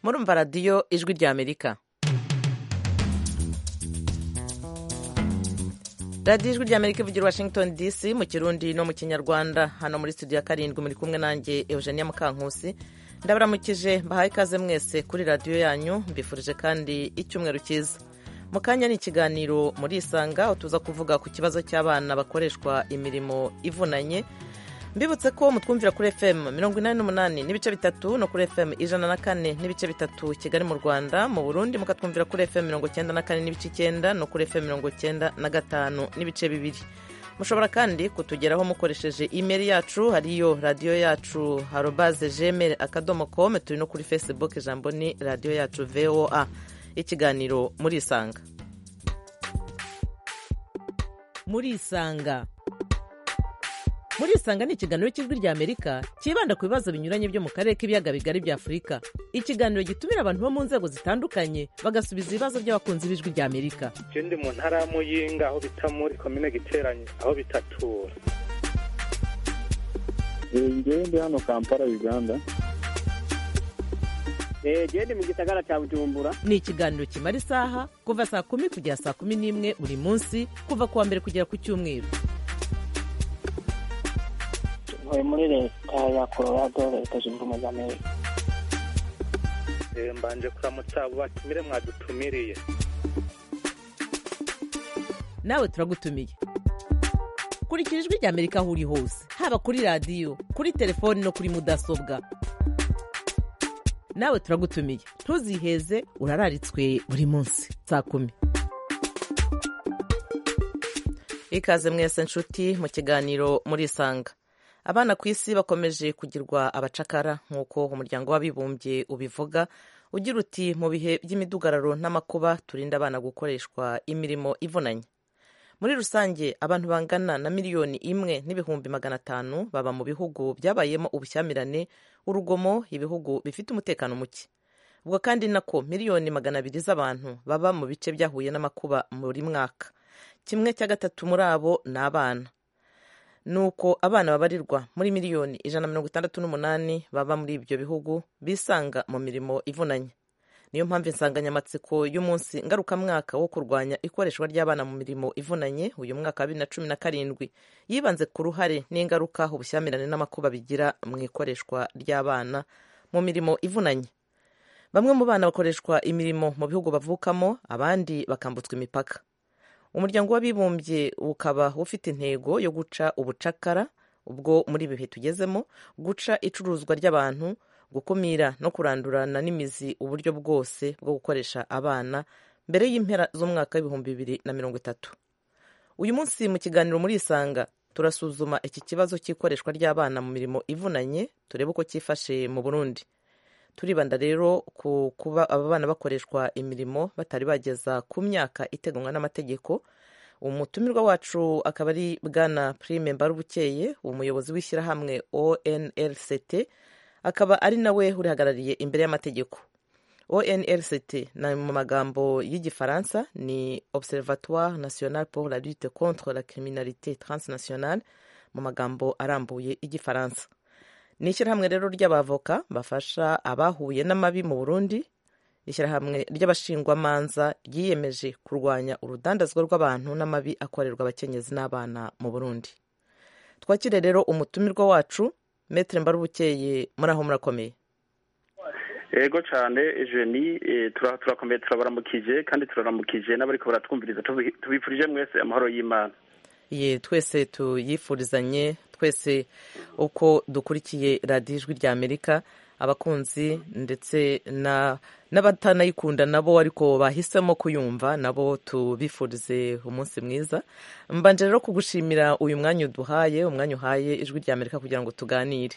murumva radiyo ijwi ry'amerika radiyo ijwi ry'amerika ivugira washington dc mu kirundi no mu kinyarwanda hano muri studio ya karindwi muri kumwe nanjye eugenia mukankusi ndabaramukije mbahaye ikaze mwese kuri radiyo yanyu mbifurije kandi icyumweru cyiza mu kanya ni ikiganiro muri isanga aho tuza kuvuga ku kibazo cy'abana bakoreshwa imirimo ivunanye mbibutse ko mutwumvira kuri fm mirongo inani n'umunani n'ibice bitatu no kuri fm ijana na kane n'ibice bitatu kigali mu rwanda mu burundi mukatwumvira kuri fm mirongo cyenda na kane n'ibice icyenda no kuri fm mirongo cyenda na gatanu n'ibice bibiri mushobora kandi kutugeraho mukoresheje imeri yacu hariyo radiyo yacu harobaze gmail akadomo com turi no kuri facebook ijambo ni radiyo yacu voa ikiganiro muri isanga muri isanga muri isanga ni ikiganiro cy'ijwi ry'amerika cyibanda ku bibazo binyuranye byo mu karere k'ibiyaga bigari bya afurika ikiganiro gitumira abantu bo mu nzego zitandukanye bagasubiza ibibazo by'abakunzi b'ijwi ry'amerika ndi mu ntara ya muyinga aho bita muri komine giteranye aho bitatura ngewe ndi hano kampala uganda gende mu gisagara cya bujumbura ni ikiganiro kimara isaha kuva saa kumi kugera saa kumi n'imwe buri munsi kuva ku wa mbere kugera ku cyumweru ntuye muri leta ya colorado leta zunze ubumwe za amerika mbanje kuramutsa abo batumire mwadutumiriye nawe turagutumiye kurikira ijwi ry'amerika aho uri hose haba kuri radiyo kuri telefoni no kuri mudasobwa nawe turagutumiye ntuziheze urararitswe buri munsi saa kumi ikaze mwese nshuti mu kiganiro muri isanga abana ku isi bakomeje kugirwa abacakara nk'uko umuryango w'abibumbye ubivuga ugira uti mu bihe by'imidugararo n'amakuba turinda abana gukoreshwa imirimo ivunanye muri rusange abantu bangana na miliyoni imwe n'ibihumbi magana atanu baba mu bihugu byabayemo ubushyamirane urugomo ibihugu bifite umutekano muke ubwo kandi nako miliyoni magana abiri z'abantu baba mu bice byahuye n'amakuba buri mwaka kimwe cya gatatu muri abo ni abana ni uko abana babarirwa muri miliyoni ijana na mirongo itandatu n'umunani baba muri ibyo bihugu bisanga mu mirimo ivunanye niyo mpamvu insanganyamatsiko y'umunsi ngarukamwaka wo kurwanya ikoreshwa ry'abana mu mirimo ivunanye uyu mwaka wa bibiri na cumi na karindwi yibanze ku ruhare n'ingaruka ubushyamirane n'amakuba bigira mu ikoreshwa ry'abana mu mirimo ivunanye bamwe mu bana bakoreshwa imirimo mu bihugu bavukamo abandi bakambutswa imipaka umuryango w'abibumbye ukaba ufite intego yo guca ubucakara ubwo muri ibi bihe tugezemo guca icuruzwa ry'abantu gukumira no kurandurana n'imizi uburyo bwose bwo gukoresha abana mbere y'impera z'umwaka w'ibihumbi bibiri na mirongo itatu uyu munsi mu kiganiro muri isanga turasuzuma iki kibazo cy'ikoreshwa ry'abana mu mirimo ivunanye turebe uko cyifashe mu burundi turibanda rero ku kuba aba bana bakoreshwa imirimo batari bageza ku myaka iteganywa n'amategeko umutumirwa wacu akaba ari bwana prime mbarubukeye umuyobozi w'ishyirahamwe onlct akaba ari nawe urihagarariye imbere y'amategeko onlct na mu magambo y'igifaransa ni observatoire national pour la lutte contre la criminalité transnationale mu magambo arambuye y'igifaransa ni ishyirahamwe rero ry'abavoka bafasha abahuye n'amabi mu burundi ishyirahamwe ry'abashingwamanza ryiyemeje kurwanya urudandazwa rw'abantu n'amabi akorerwa abakenyezi n'abana mu burundi twakire rero umutumirwa wacu metere mbarubukeye muri aho murakomeye yego cyane jeni turakomeye turabaramukije kandi turaramukije n'abariko baratwumviriza tubifurije mwese amahoro y'imana ye twese tuyifurizanye twese uko dukurikiye radiyo ijwi rya amerika abakunzi ndetse n'abatanayikunda nabo ariko bahisemo kuyumva nabo tubifurize umunsi mwiza mbanje rero kugushimira uyu mwanya uduhaye umwanya uhaye ijwi rya amerika kugira ngo tuganire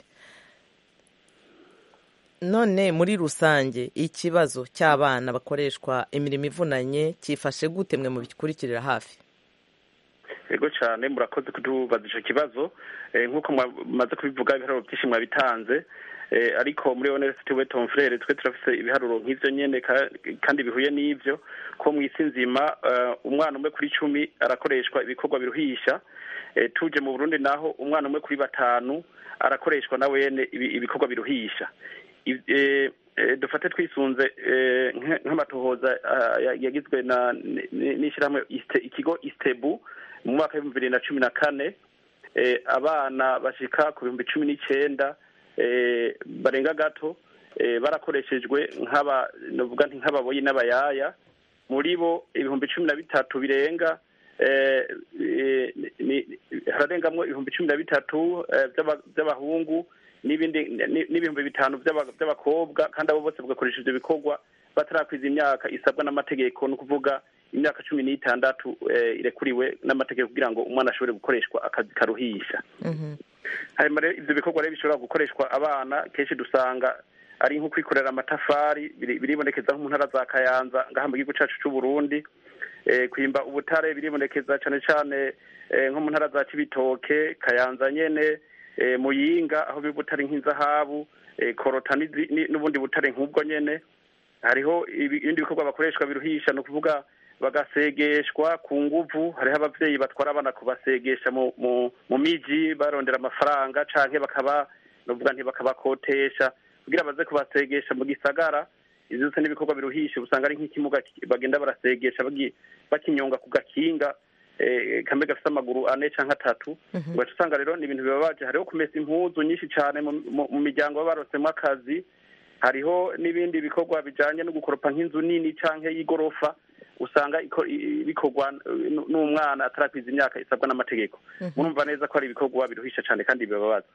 none muri rusange ikibazo cy'abana bakoreshwa imirimo ivunanye cyifashe gute mwe mubikurikirira hafi yego cyane murakoze kutubaza icyo kibazo nk'uko mumaze kubivuga ibiharuro byinshi mwabitanze ariko muri onesiti we tomfurere twe turafite ibiharuro nk'ibyo nyine kandi bihuye n'ibyo ko mu isi nzima umwana umwe kuri cumi arakoreshwa ibikorwa biruhisha tuje mu burundi naho umwana umwe kuri batanu arakoreshwa na wene ibikorwa biruhisha dufate twisunze nk'amatohoza yagizwe n'ishyirahamwe ikigo isitebu mu mwaka w'ibihumbi bibiri na cumi na kane abana bashika ku bihumbi cumi n'icyenda barenga gato barakoreshejwe nk'ababoyi n'abayaya muri bo ibihumbi cumi na bitatu birenga hararengamwo ibihumbi cumi na bitatu by'abahungu n'ibihumbi bitanu by'abakobwa kandi abo bose bagakoresha ibyo bikorwa batarakwiza imyaka isabwa n'amategeko ni ukuvuga imyaka cumi n'itandatu irekuriwe n'amategeko kugira ngo umwana ashobore gukoreshwa akazi karuhisha hanyuma rero ibyo bikorwa rero bishobora gukoreshwa abana kenshi dusanga ari nko kwikorera amatafari biribonekeza nko mu ntara za kayanza ngaha mu gihugu cyacu cy'u Burundi kwimba ubutare biribonekeza cyane cyane nko mu ntara za kibitoke kayanza nyene muyinga aho biba ubutare nk'inzahabu korota n'ubundi butare nk'ubwo nyene hariho ibindi bikorwa bakoreshwa biruhisha ni ukuvuga bagasegeshwa ku nguvu hariho ababyeyi batwara abana kubasegesha mu miji barondera amafaranga canke bakaba novuga ntibakabakotesha kugira baze kubasegesha mu gisagara izi zose n'ibikorwa biruhisha usanga ari nk'ikimuga bagenda barasegesha bakinyonga ku gakinga kamwe gafite amaguru ane cyangwa atatu ugaca usanga rero ni ibintu bibabaje hariho kumesa impuzu nyinshi cyane mu miryango baba barosemo akazi hariho n'ibindi bikorwa bijyanye no gukoropa nk'inzu nini cyangwa y'igorofa usanga bikorwa n'umwana atarakwiza imyaka isabwa n'amategeko murumva neza ko ari ibikorwa biruhisha cyane kandi bibabaza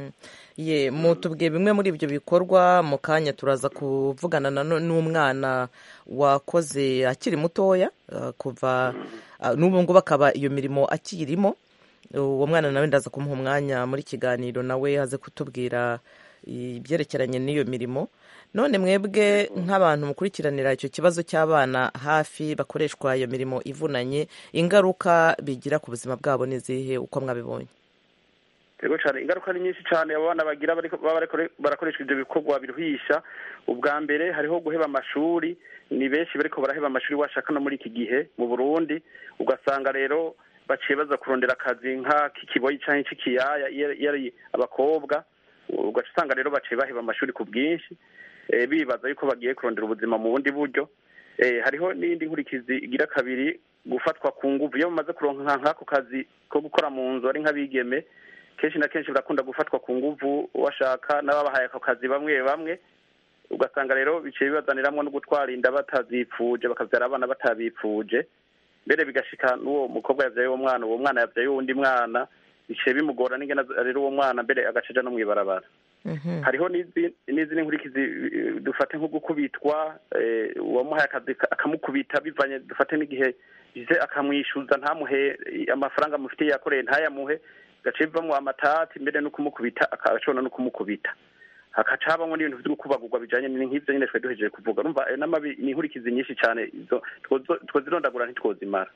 ye mutubwiye bimwe muri ibyo bikorwa mu kanya turaza kuvugana n'umwana wakoze akiri mutoya kuva n'ubu ngubu akaba iyo mirimo akirimo uwo mwana nawe ndaza kumuha umwanya muri kiganiro nawe aze kutubwira ibyerekeranye n'iyo mirimo none mwebwe nk'abantu mukurikiranira icyo kibazo cy'abana hafi bakoreshwa iyo mirimo ivunanye ingaruka bigira ku buzima bwabo n'izihe uko mwabibonye yego cyane ingaruka ni nyinshi cyane abo bana bagira barakoreshwa ibyo bikorwa biruhisha ubwa mbere hariho guheba amashuri ni benshi bariko baraheba amashuri washaka no muri iki gihe mu burundi ugasanga rero baciye baza kurondera akazi nk'ak'ikiboyi cyangwa ik'ikiyaya iyo ari abakobwa ugaca usanga rero baciye baheba amashuri ku bwinshi bibaza yuko bagiye kurondera ubuzima mu bundi buryo hariho n'indi nkurikizi igira kabiri gufatwa ku nguvu iyo bamaze kuronka nk'ako kazi ko gukora mu nzu ari nk'abigeme kenshi na kenshi barakunda gufatwa ku nguvu washaka n'ababahaye ako kazi bamwe bamwe ugasanga rero biciye bibazaniramwo no gutwara inda batazipfuje bakabyara abana batabipfuje mbere bigashika n'uwo mukobwa yabyaye uwo mwana uwo mwana yabyaye uwundi mwana biciye bimugora n'ingena rero uwo mwana mbere agacaja no mw'ibarabara hariho n'izindi nkurikizi dufate nko gukubitwa uwamuhaye akazi akamukubita bivanye dufate n'igihe bize akamwishyuza ntamuhe amafaranga amufitiye yakoreye ntayamuhe gace bivamo amatati mbere no kumukubita agashobora no kumukubita hakaca habamo n'ibintu byo gukubagurwa bijanye nk'ivyo nyine twari duhejeje kuvuga urumva n'amabi ni inkurikizi nyinshi cyane izo twozirondagura ntitwozimara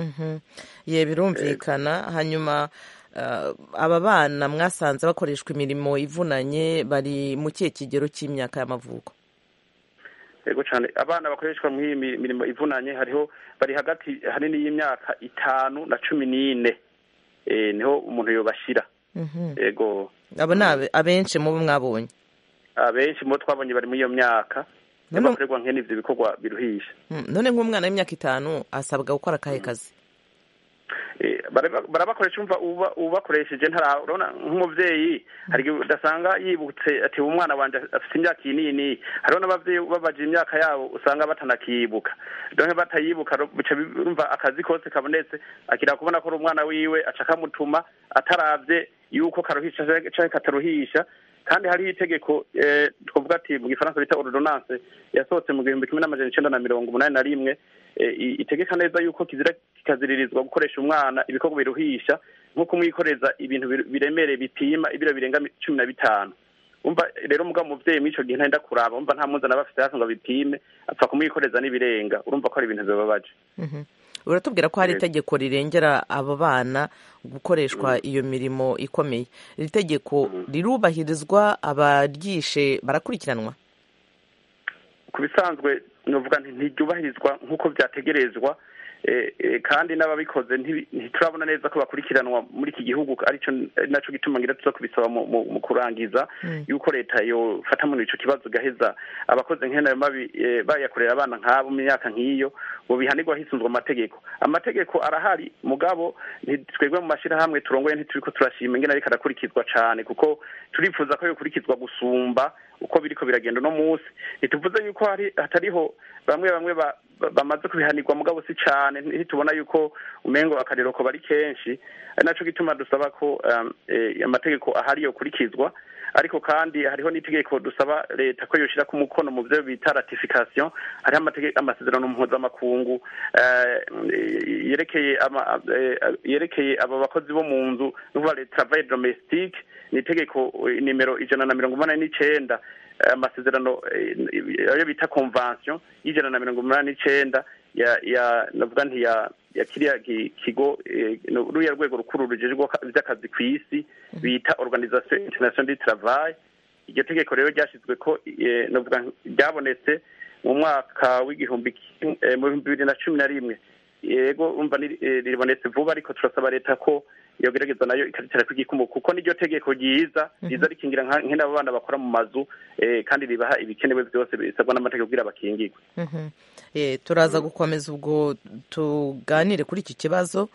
ye birumvikana hanyuma aba bana mwasanze bakoreshwa imirimo ivunanye bari mu kihe kigero cy'imyaka y'amavuko yego cyane abana bakoreshwa muri iyi mirimo ivunanye hariho bari hagati hanini y'imyaka itanu na cumi n'ine niho umuntu yobashyira yego abo ni abenshi mu bo mwabonye abenshi mu bo twabonye bari muri iyo myaka bakorerwa nkene ibyo bikorwa biruhisha none nk'umwana w'imyaka itanu asabwa gukora akahe kazi barabakoresha umva ubakoresheje ntarabona nk'umubyeyi hari igihe udasanga yibutse ati umwana wanjye afite imyaka iyi n'iyi n'iyi hariho n'ababyeyi babaje imyaka yabo usanga batanakiyibuka dore batayibuka bumva akazi kose kabonetse akira kubona ko ari umwana wiwe aca akamutuma atarabye yuko karuhisha cyangwa kataruhisha kandi hariho itegeko twavuga ati mu gifaransa bita ordonance yasohotse mu gihumbi kimwe n'amajana icenda na mirongo umunani na rimwe itegeka neza yuko kizira kikaziririzwa gukoresha umwana ibikorwa biruhisha nko kumwikoreza ibintu biremereye bipima ibiro birenga cumi na bitanu umva rero mugabo umuvyeyi mw'ico gihe ntenda kuraba umva nta muzana bafite hafi ngo abipime apfa kumwikoreza n'ibirenga urumva ko ari ibintu bibabaje uratubwira ko hari itegeko rirengera abo bana gukoreshwa iyo mirimo ikomeye iri tegeko rirubahirizwa abaryishe barakurikiranwa ku bisanzwe nuvuga ntiryubahirizwa nk'uko byategerezwa kandi n'ababikoze ntiturabona neza ko bakurikiranwa muri iki gihugu aricyo nacyo gituma ngira tuza kubisaba mu kurangiza yuko leta yofata muri icyo kibazo igaheza abakoze nk'ayo mabi bayakorera abana nk'abo mu myaka nk'iyo ngo bihanirwa hisunzwe amategeko amategeko arahari mugabo twebwe mu mashyirahamwe turongoye ntituri ko turashima ingene ariko arakurikizwa cyane kuko turifuza ko yokurikizwa gusumba uko biriko biragenda uno munsi ntituvuze yuko hari hatariho bamwe bamwe bamaze kubihanirwa mugabo si cyane ntitubona yuko umengo akarero ko bari kenshi ari naco gituma dusaba ko amategeko ahari yokurikizwa ariko kandi hariho n'itegeko dusaba leta ko yoshira ku mukono mu byo bita ratification hariho amasezerano mpuzamakungu yerekeye yerekeye aba bakozi bo mu nzu nuvuga le travail domestique ni itegeko nimero ijana na mirongo umunani n'icenda amasezerano ayo bita convention y'ijana na mirongo umunani n'icenda ya ya navuga nti ya ya kiriya kigo ruriya rwego rukuru rujejwe vy'akazi ku isi bita organisation international du travail iryo tegeko rero ryashyizwe ko navuga ryabonetse mu mwaka w'igihumbi mu bihumbi bibiri na cumi na rimwe yego umva ribonetse vuba ariko turasaba leta ko yogerageza nayo ikaritera kw'igikumu kuko niryo tegeko ryiza riza rikingira nk'abo bana bakora mu mazu kandi ribaha ibikenewe byose bisabwa n'amategeko kugira bakingirwe turaza gukomeza ubwo tuganire kuri iki kibazo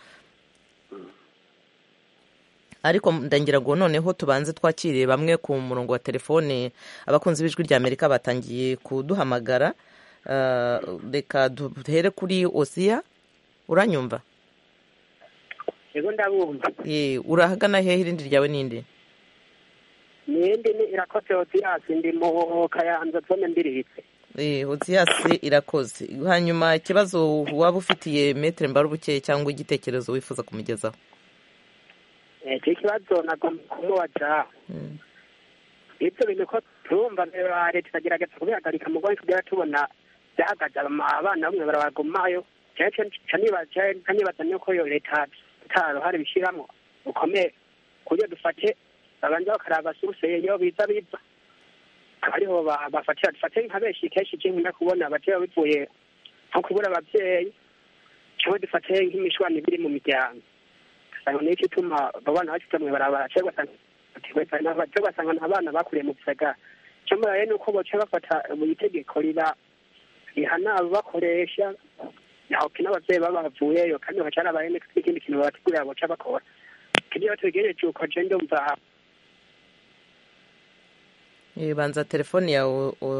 ariko ndagira ngo noneho tubanze twakiriye bamwe ku murongo wa telefone abakunzi b'ijwi rya amerika batangiye kuduhamagara reka duhere kuri osiya uranyumva yego ndabumva urahagana hehe irindi ryawe ninde nindi ni irakoze hotiyasi ndi mu kayanza zone mbirihitse hotiyasi irakoze hanyuma ikibazo waba ufitiye metero mbarubuke cyangwa igitekerezo wifuza kumugezaho icyo kibazo nagomba kumubaza ibyo bintu ko turumva leta itagerageza kubihagarika mu rwanda tugera tubona byahagaze abana bamwe barabagumayo nibaza nuko iyo leta nta ruhare bishyiramo rukomeye ku buryo dufate babanza bakaraba suruse iyo biza biza ariho bafatira dufate nka benshi kenshi nkunda kubona abatera bivuye nko kubura ababyeyi cyangwa dufate nk'imishwani biri mu miryango ugasanga niyo ituma abo bana bashyize mu ibarabara cyangwa ugasanga nta bana bakuriye mu gisagara icyo muraye ni uko boca bafata buri tegeko riba rihana abakoresha yahoke n'ababyeyi baba bavuyeyo kandi bagaca arabaye n'ikindi kintu babategurira boca bakora kugira ngo tubigereje uko je ndumva banza telefone ya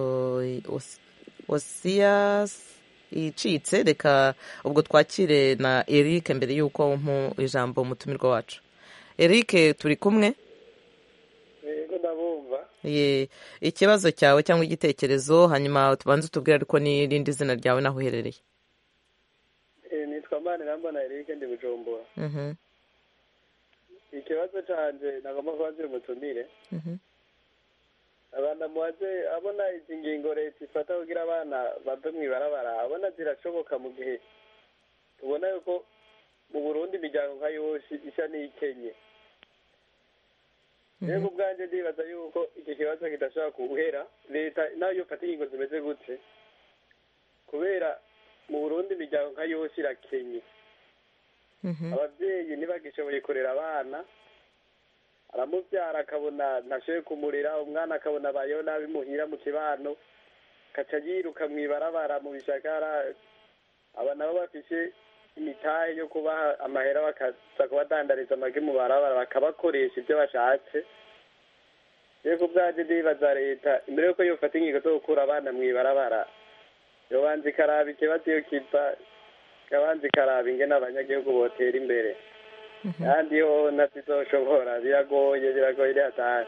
osiyas icitse reka ubwo twakire na eric mbere y'uko mpu ijambo umutumirwa wacu eric turi kumwe yego ndabumva ye ikibazo cyawe cyangwa igitekerezo hanyuma tubanze utubwire ariko n'irindi zina ryawe naho uherereye nitwa manirambona eric ndi bujumbura ikibazo canje nagomba kubaza umutumire abana mubaze abona izi ngingo leta ifata kugira abana bave mu ibarabara abona zirashoboka mu gihe tubona yuko mu burundi imiryango nka yose isa n'ikenye rero ubwanjye ndibaza yuko iki kibazo kidashobora guhera leta nayo yofata ingingo zimeze gute kubera mu burundi imiryango nka yose irakenye ababyeyi ntibagishoboye kurera abana aramubyara akabona ntashoboye kumurera umwana akabona abayeho nabi muhira mu kibano kaca yiruka mu ibarabara mu bishagara aba nabo bafise imitahe yo kubaha amahera bakaza kubadandariza amagi mu barabara bakabakoresha ibyo bashatse rero ku bwaje ndibaza leta imbere yuko yofata ingingo zo gukura abana mu ibarabara yobanza ikaraba ikibazo iyo kiva ikabanza ikaraba ingene abanyagihugu botera imbere kandi yo natizoshobora biragoye biragoye rihatari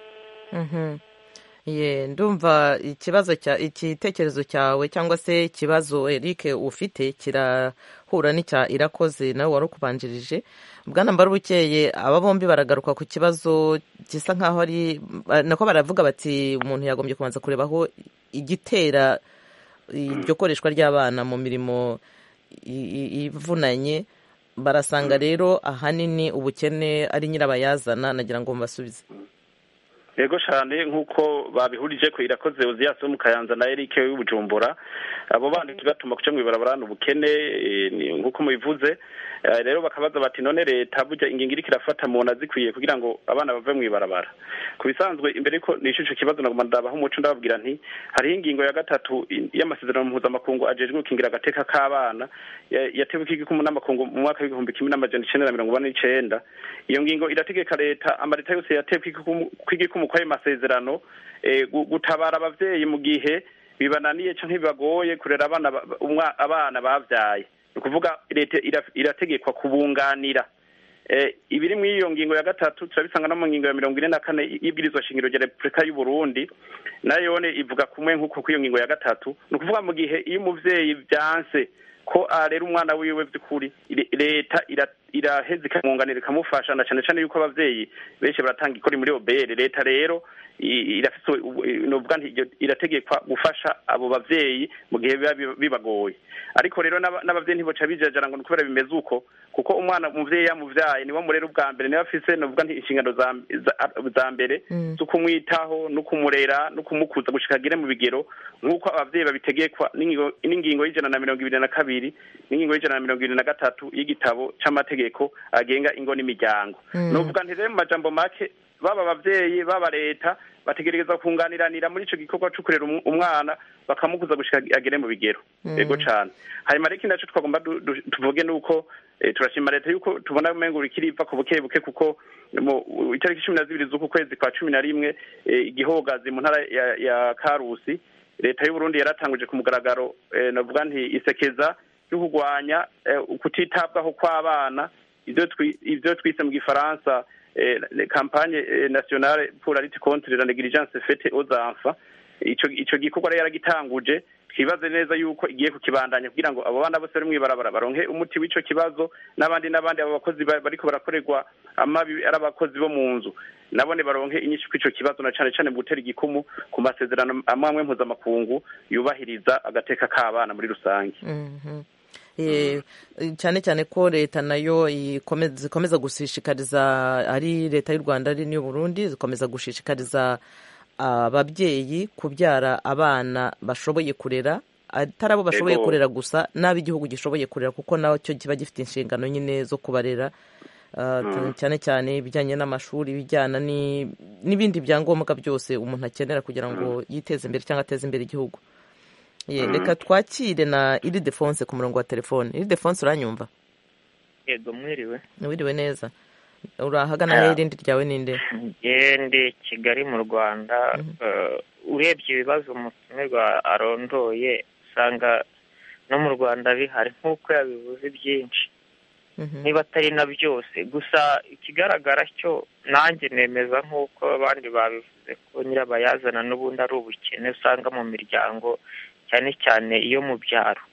ye ndumva ikibazo cya igitekerezo cyawe cyangwa se ikibazo Eric ufite kirahura n'icya irakoze nawe wari ukubanjirije bwana mbarubukeye aba bombi baragaruka ku kibazo gisa nk'aho ari nako baravuga bati umuntu yagombye kubanza kureba aho igitera iryo koreshwa ry'abana mu mirimo ivunanye barasanga rero ahanini ubukene ari nyirabayazana nagira ngo mbasubize yego cyane nk'uko babihurije ko irakoze uziyasi wo mu kayanza na eric w'ibujumbura abo bandi tugatuma kuca mu ibarabarana ubukene nk'uko mubivuze rero bakabaza bati none leta burya ingingo iriko irafata muntu azikwiye kugira ngo abana bave mu ibarabara ku bisanzwe imbere ko nisho ico kibazo nagomba ndabaho umuco ndababwira nti hariho ingingo ya gatatu y'amasezerano mpuzamakungu ajejwe gukingira agateka k'abana yatewe ikigikumu n'amakungu mu mwaka w'igihumbi kimwe n'amajana icenda na mirongo ine n'icenda iyo ngingo irategeka leta amaleta yose yatewe kw'igikumu kw'ayo masezerano gutabara abavyeyi mu gihe bibananiye canke bibagoye kurera abana abana bavyaye ni ukuvuga leta irategekwa kubunganira ibiri muri iyo ngingo ya gatatu turabisanga no mu ngingo ya mirongo ine na kane y'ibwirizwa shingiro rya repubulika y'u burundi nayone ivuga kumwe nk'uko kw'iyo ngingo ya gatatu ni ukuvuga mu gihe iyo umuvyeyi vyanse ko arera umwana wiwe by'ukuri leta iraheza ikamwunganira ikamufasha na cyane cyane yuko abavyeyi benshi baratanga ikori muri obere leta rero irafise novuga nti irategekwa gufasha abo bavyeyi mu gihe biba bibagoye ariko rero n'abavyeyi ntiboca bijajara ngo kubera bimeze uko kuko umwana umuvyeyi yamuvyaye niwe murera ubwa mbere niwe afise novuga nti inshingano za mbere zo kumwitaho no kumurera no kumukuza gushika agere mu bigero nk'uko abavyeyi babitegekwa n'ingingo y'ijana na mirongo ibiri na kabiri n'ingingo y'ijana na mirongo ibiri na gatatu y'igitabo c'amategeko agenga ingo n'imiryango novuga nti rero mu majambo make baba abavyeyi baba leta bategereza kunganiranira muri ico gikorwa co kurera umwana bakamukuza gushika agere mu bigero yego cane hanyuma rero ikindi naco twagomba tuvuge nuko turashima leta yuko tubona umengo ikiriva ku buke buke kuko mu itariki cumi na zibiri z'uku kwezi kwa cumi na rimwe igihogazi mu ntara ya karusi leta y'uburundi yaratanguje ku mugaragaro navuga nti isekeza ryo kurwanya kutitabwaho kw'abana ivyo twise mu gifaransa campagne nationale pour la lutte contre la négligence faite aux enfants ico ico gikorwa rero yaragitanguje twibaze neza yuko igiye kukibandanya kugira ngo abo bana bose bari mw'ibarabara baronke umuti w'ico kibazo n'abandi n'abandi abo bakozi bariko barakorerwa amabi ari abakozi bo mu nzu nabone baronke inyinshi kw'ico kibazo na cane cane mu gutera igikumu ku masezerano amwe amwe mpuzamakungu yubahiriza agateka k'abana muri rusange cyane cyane ko leta nayo zikomeza gushishikariza ari leta y'u rwanda ari n'iyo burundi zikomeza gushishikariza ababyeyi kubyara abana bashoboye kurera atari abo bashoboye kurera gusa n'ab'igihugu gishoboye kurera kuko nacyo kiba gifite inshingano nyine zo kubarera cyane cyane ibijyanye n'amashuri ibijyana n'ibindi byangombwa byose umuntu akenera kugira ngo yiteze imbere cyangwa ateze imbere igihugu reka twakire na iri defonse ku murongo wa telefone iri defonse uranyumva yego mwiriwe wiriwe neza urahagana he irindi ryawe ninde ngende kigali mu rwanda urebye ibibazo umutumirwa arondoye usanga no mu rwanda bihari nk'uko yabivuze byinshi niba atari na byose gusa ikigaragara cyo nanjye nemeza nk'uko abandi babivuze ko nyirabayazana n'ubundi ari ubukene usanga mu miryango cyane cyane iyo mu byaro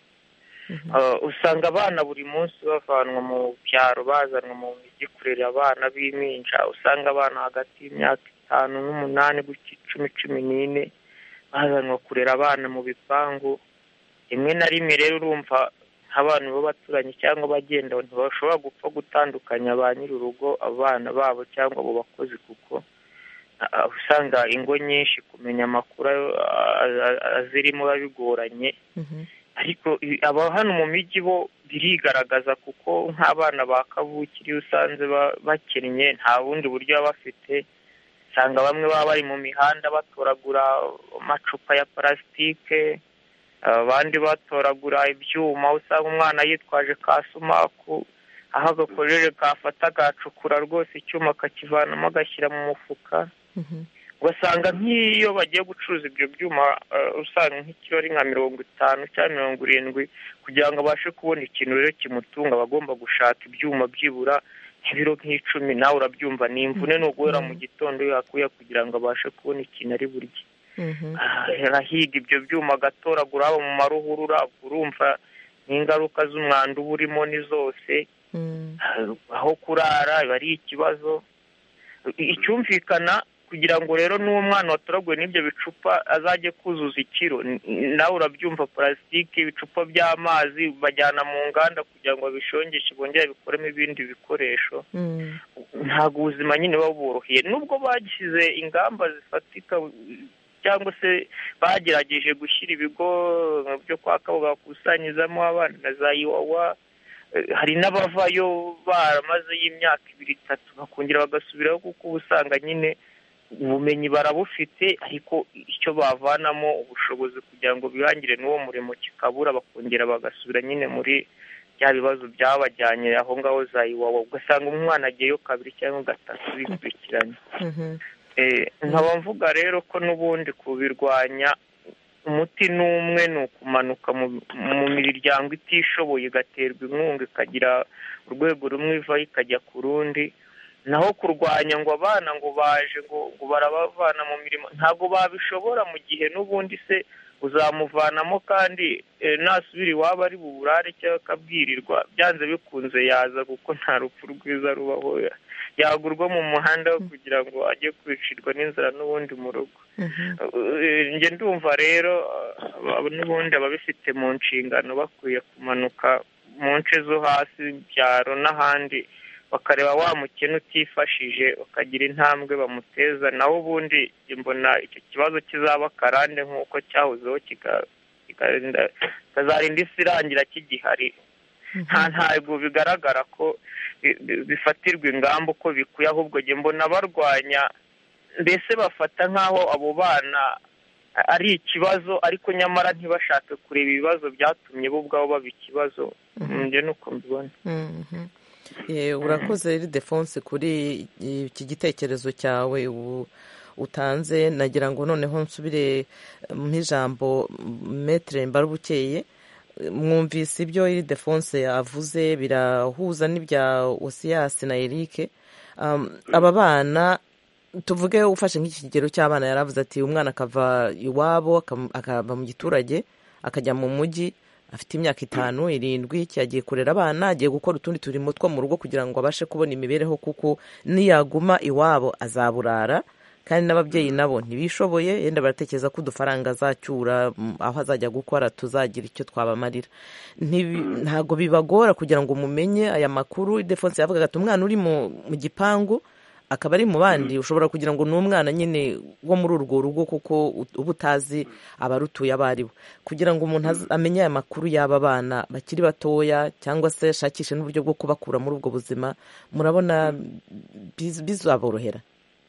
usanga abana buri munsi bavanwa mu byaro bazanwa mu mijyi kurera abana b'impinja usanga abana hagati y'imyaka itanu n'umunani gutya icumi cumi n'ine bazanwa kurera abana mu bipangu rimwe na rimwe rero urumva nk'abantu b'abaturanyi cyangwa abagenda ntibashobora gupfa gutandukanya ba nyir'urugo abana babo cyangwa abo bakozi kuko usanga ingo nyinshi kumenya amakuru azirimo biba bigoranye ariko aba hano mu mijyi bo birigaragaza kuko nk'abana ba kavukire iyo usanze bakennye nta bundi buryo baba bafite usanga bamwe baba bari mu mihanda batoragura amacupa ya parasitike abandi batoragura ibyuma usanga umwana yitwaje ka sumaku aho agakojeje kafata agacukura rwose icyuma akakivanamo agashyira mu mufuka ugasanga nk'iyo bagiye gucuruza ibyo byuma usanga nk'ikiro ari nka mirongo itanu cyangwa mirongo irindwi kugira ngo abashe kubona ikintu rero kimutunga aba agomba gushaka ibyuma byibura nk'ibiro nk'icumi nawe urabyumva ni imvune ni uguhera mu gitondo yakuye kugira ngo abashe kubona ikintu ari burye arahiga ibyo byuma agatoragura haba mu maruhurura urumva n'ingaruka z'umwanda uba urimo ni zose aho kurara biba ari ikibazo icyumvikana kugira ngo rero n'uwo mwana watoraguwe n'ibyo bicupa azajye kuzuza ikiro nawe urabyumva purasitike ibicupa by'amazi bajyana mu nganda kugira ngo babishongeshe bongere bikoremo ibindi bikoresho ntabwo ubuzima nyine buba buboroheye nubwo bashyize ingamba zifatika cyangwa se bagerageje gushyira ibigo byo kwa kabuga bakusanyirizamo abana na za iwawa hari n'abavayo baramazeyo imyaka ibiri itatu bakongera bagasubiraho kuko uba usanga nyine ubumenyi barabufite ariko icyo bavanamo ubushobozi kugira ngo bihangire n'uwo murimo kikabura bakongera bagasubira nyine muri bya bibazo byabajyanye aho ngaho za iwawa ugasanga umwana agiyeyo kabiri cyangwa gatatu bikurikiranye nkaba mvuga rero ko n'ubundi kubirwanya umuti n'umwe ni ukumanuka mu miryango itishoboye igaterwa inkunga ikagira urwego rumwe ivaho ikajya ku rundi naho kurwanya ngo abana ngo baje ngo ngo barabavana mu mirimo ntabwo babishobora mu gihe n'ubundi se uzamuvanamo kandi nasubira iwabo ari buburare cyangwa akabwirirwa byanze bikunze yaza kuko nta rupfu rwiza rubaho yagurwa mu muhanda kugira ngo ajye kwicirwa n'inzara n'ubundi mu rugo njye ndumva rero n'ubundi ababifite mu nshingano bakwiye kumanuka mu nce zo hasi byaro n'ahandi bakareba wa mukene utifashije bakagira intambwe bamuteza naho ubundi mbona icyo kibazo kizaba akarande nk'uko cyahozeho kikazarinda isi irangira kigihari nta ntabwo bigaragara ko bifatirwa ingamba uko bikwiye ahubwo mbona barwanya mbese bafata nk'aho abo bana ari ikibazo ariko nyamara ntibashake kureba ibibazo byatumye bo ubwabo baba ikibazo njye nuko mbibona urakoze defonse kuri iki gitekerezo cyawe utanze nagira ngo noneho nsubire nk'ijambo metere mbarubukeye mwumvise ibyo iri defonse yavuze birahuza n'ibya osiyasi na erike aba bana tuvuge ufashe nk'iki kigero cy'abana yaravuze ati umwana akava iwabo akava mu giturage akajya mu mujyi afite imyaka itanu irindwi yagiye kurera abana agiye gukora utundi turimo two mu rugo kugira ngo abashe kubona imibereho kuko niyaguma iwabo azaburara kandi n'ababyeyi nabo ntibishoboye yenda baratekereza ko udufaranga azacyura aho azajya gukora tuzagira icyo twabamarira ntabwo bibagora kugira ngo mumenye aya makuru defonse yavuga ati umwana uri mu gipangu akaba ari mu bandi ushobora kugira ngo ni umwana nyine wo muri urwo rugo kuko uba utazi abarutuye abo ari bo kugira ngo umuntu amenye aya makuru y'aba bana bakiri batoya cyangwa se ashakishe n'uburyo bwo kubakura muri ubwo buzima murabona bizaborohera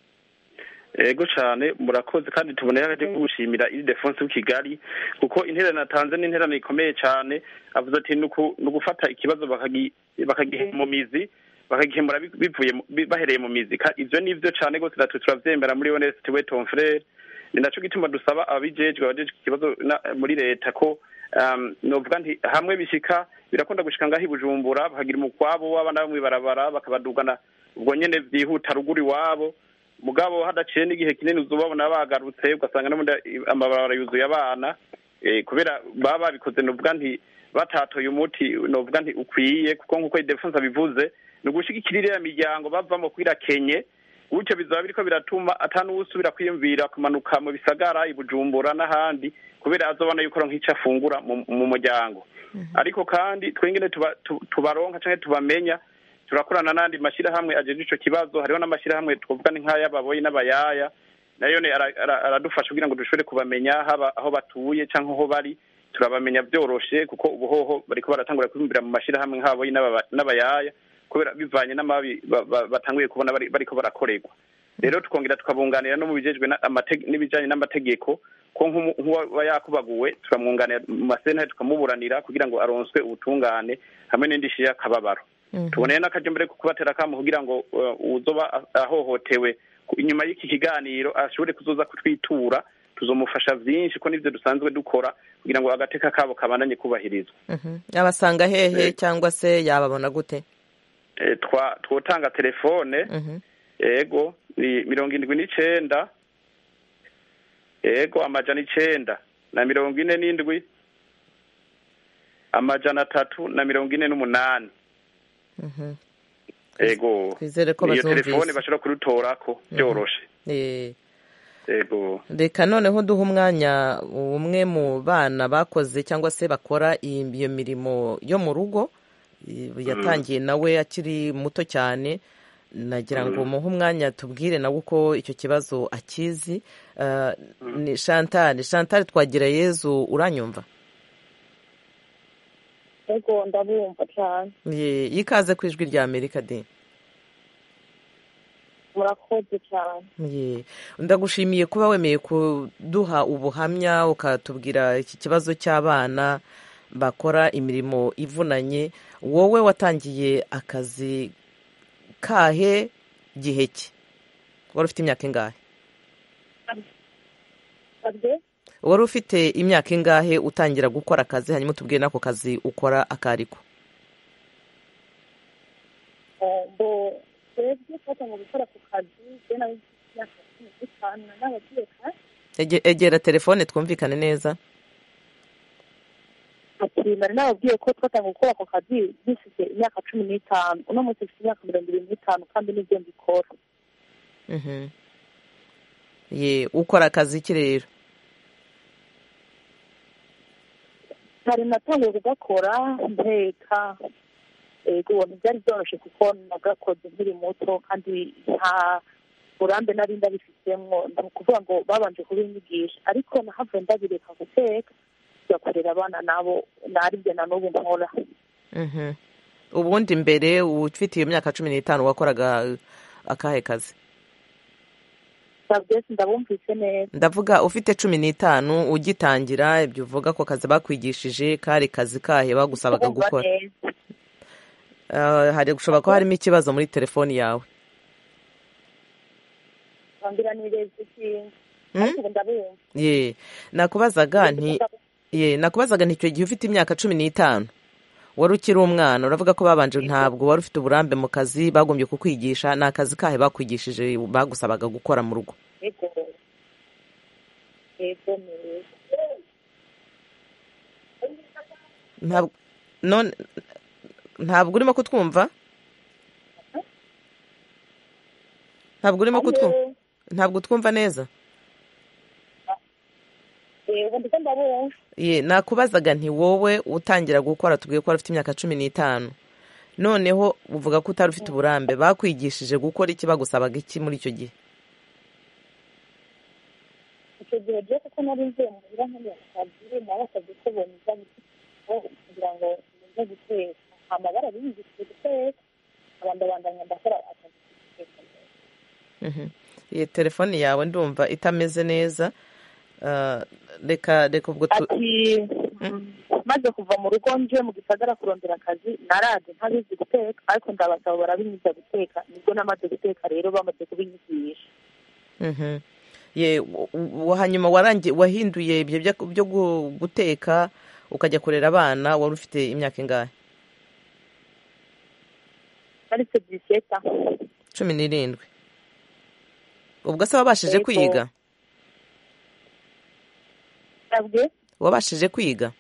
ego cyane murakoze kandi tuboneye akajya gushimira iri defonse w'ikigali kuko interano natanze ni interano ikomeye cyane avuze ati ni ugufata ikibazo bakagiha mu mizi bakagihemura bivuye bahereye mu mizi ibyo ni byo cyane rwose natwe turabyemera muri onesiti we tomfurere ni nacyo gituma dusaba ababijejwe abajejwe ikibazo muri leta ko novuga nti hamwe bishyika birakunda gushyika ngaho i bujumbura bakagira umukwabo w'abana bamwe barabara bakabadugana ubwo nyine byihuta ruguru iwabo mugabo hadaciye n'igihe kinini uzubabona bagarutse ugasanga n'ubundi amabarabara yuzuye abana kubera baba babikoze novuga nti batatoye umuti novuga nti ukwiye kuko nk'uko idefonse abivuze ni ugushyigikira iriya miryango bavamo kwirakenye gutyo bizaba biriko biratuma atanuwusubira kwiyumvira kumanuka mu bisagara i bujumbura n'ahandi kubera azobona yuko nk'icyo afungura mu muryango ariko kandi twengene tubaronka cyangwa tubamenya turakorana n'andi mashyirahamwe ajeje ico kibazo hariho n'amashyirahamwe twavuga ni nk'ay'ababoyi n'abayaya nayo aradufasha kugira ngo dushobore kubamenya haba aho batuye cyangwa aho bari turabamenya byoroshe kuko ubuhoho bariko baratangura kwibumbira mu mashyirahamwe nk'ababoyi n'abayaya kubera bivanye n'amabi batanguye kubona bariko barakorerwa rero tukongera tukabunganira no mu bijejwe n'ibijanye n'amategeko ko nk'uwaba yakubaguwe turamwunganira mu masentare tukamuburanira kugira ngo aronswe ubutungane hamwe n'indishyi y'akababaro tuboneye n'akaryo mbere kubatera akamu kugira ngo uzoba ahohotewe inyuma y'iki kiganiro ashobore kuzoza kutwitura tuzomufasha byinshi ko nibyo dusanzwe dukora kugira ngo agateka kabo kabandanye kubahirizwa yabasanga hehe cyangwa se yababona gute twotanga telefone yego ni mirongo indwi n'icenda yego amajana icenda na mirongo ine n'indwi amajana atatu na mirongo ine n'umunani ego twizere ko iyo telefone bazumvise bashobora kurutorako byoroshe Eh, ego reka noneho duha umwanya umwe mu bana bakoze cyangwa se bakora iyi- iyo mirimo yo mu rugo i- yatangiye nawe akiri muto cyane nagira ngo muhe umwanya tubwire nawe uko icyo kibazo akizi Ah, ni chantal chantal twagira yezu uranyumva ego ndabumva cyane Ye- yikaze ku ijwi rya amerika de murakoze cyane Ye. ndagushimiye kuba wemeye kuduha ubuhamya ukatubwira iki kibazo cy'abana bakora imirimo ivunanye wowe watangiye akazi kahe gihe ki wari ufite imyaka ingahe Sabye? wari ufite imyaka ingahe utangira gukora akazi hanyuma utubwire n'ako kazi ukora akariko Eh, mbo twebwe twatangiye gukora ku kazi je nawe imyaka cumi n'itanu n'abagiye kare Ege- egera telefone twumvikane neza ati nari nababwiye ko twatangiye gukora ako kazi dufite imyaka cumi n'itanu uno munsi mfite imyaka mirongo irindwi n'itanu kandi nibyo mbikora Mhm. ye ukora akazi ki rero kare natangiye kugakora nteka ego ubona byari byoroshye kuko nagakoze nkiri muto kandi nta burambe nari ndabifitemo ni ukuvuga ngo babanje kubinyigisha ariko nahavuye ndabireka guteka tugakorera abana nabo naribyo na n'ubu nkora Mhm. ubundi mbere ufite iyo myaka cumi n'itanu wakoraga akahe kazi byose ndabumvise neza ndavuga ufite cumi n'itanu ugitangira ibyo uvuga ko kazi bakwigishije kari kazi kahe bagusabaga Ndabumva gukora neza. Ah, hari gushobora kuba harimo ikibazo muri telefoni yawe bambwira nireza ikintu Hmm? ariko ubu ndabumva ye nakubazaga nti ye nakubazaga nti icyo gihe ufite imyaka cumi n'itanu wari ukiri umwana uravuga ko babanje ntabwo wari ufite uburambe mu kazi bagombye kukwigisha ni akazi kahe bakwigishije bagusabaga gukora mu rugo ego ego neza ntabwo none ntabwo urimo kutwumva ntabwo urimo kutwumva Alo? ntabwo twumva neza ego ndetse ndabumva ye nakubazaga nti wowe utangira gukora tubwiye ko wari ufite imyaka cumi n'itanu noneho uvuga ko utari ufite uburambe bakwigishije gukora iki bagusabaga iki muri icyo gihe icyo gihe rero kuko nari ngiye muhira nkeneye akazi nabasabye ko boniza kugira ngo nze guteka amabara biyigishije guteka abandi bandanya ndakora akazi ko guteka Mhm. iyi telefoni yawe ndumva itameze neza Ah, reka reka ubwo tu ati maze kuva mu rugo nje mu gisagara kurondera akazi naraje ntabizi guteka ariko ndabasaba barabinyiza guteka nibwo namaze guteka rero bamaze kubinyigisha Mhm. ye w- w- hanyuma warangi wahinduye ibyo byo byo gu- guteka ukajya kurera abana wari ufite imyaka ingahe narise diseta cumi n'irindwi ubwo se wabashije Yego. kwiga nabwe wabashije kwiga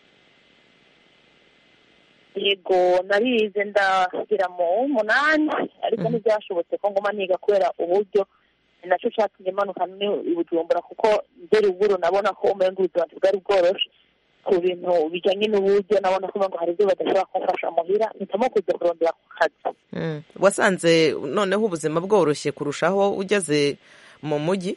yego narize ndagira mu umunani ariko Mhm. ntibyashobotse ko ngoma niga kubera uburyo ni nacyo cyatumye manuka ni i bujumbura kuko mbere uburo nabona ko umenga ubuzima bwari bworoshe ku bintu bijyanye n'uburyo nabona ko ngo hari ibyo badashobora kumfasha muhira mpitamo kujya kurondera ku kazi Mm. wasanze noneho ubuzima bworoshye kurushaho ugeze mu mujyi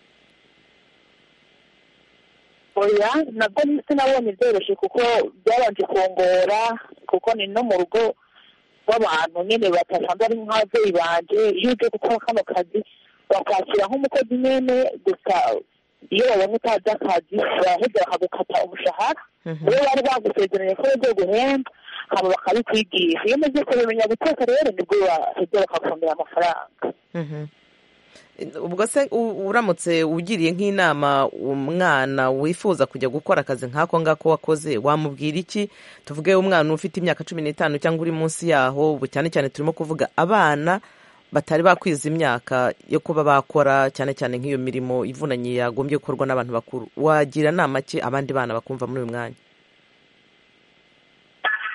oya nabwo sinabonye byoroshye kuko byabanje kungora kuko ni no mu rugo rw'abantu nyine batasanzwe ari nk'ababyeyi banje iyo ugiye gukora kano kazi bakwakira nk'umukozi nyine gusa iyo babonye utazi akazi baraheza bakagukata umushahara Mhm. iyo bari bagusezeranye ko bagiye guhemba hama bakabikwigisha iyo umaze kubimenya guteka rero nibwo baheza bakakongera amafaranga Mhm. ubwo se u- uramutse ugiriye nk'inama umwana wifuza kujya gukora akazi nk'ako ngako wakoze wamubwira iki tuvuge umwana ufite imyaka cumi n'itanu cyangwa uri munsi yaho ubu cyane cyane turimo kuvuga abana batari bakwiza imyaka yo kuba bakora cyane cyane nk'iyo mirimo ivunanye yagombye gukorwa n'abantu bakuru wagira nama ki abandi bana bakumva muri uyu mwanya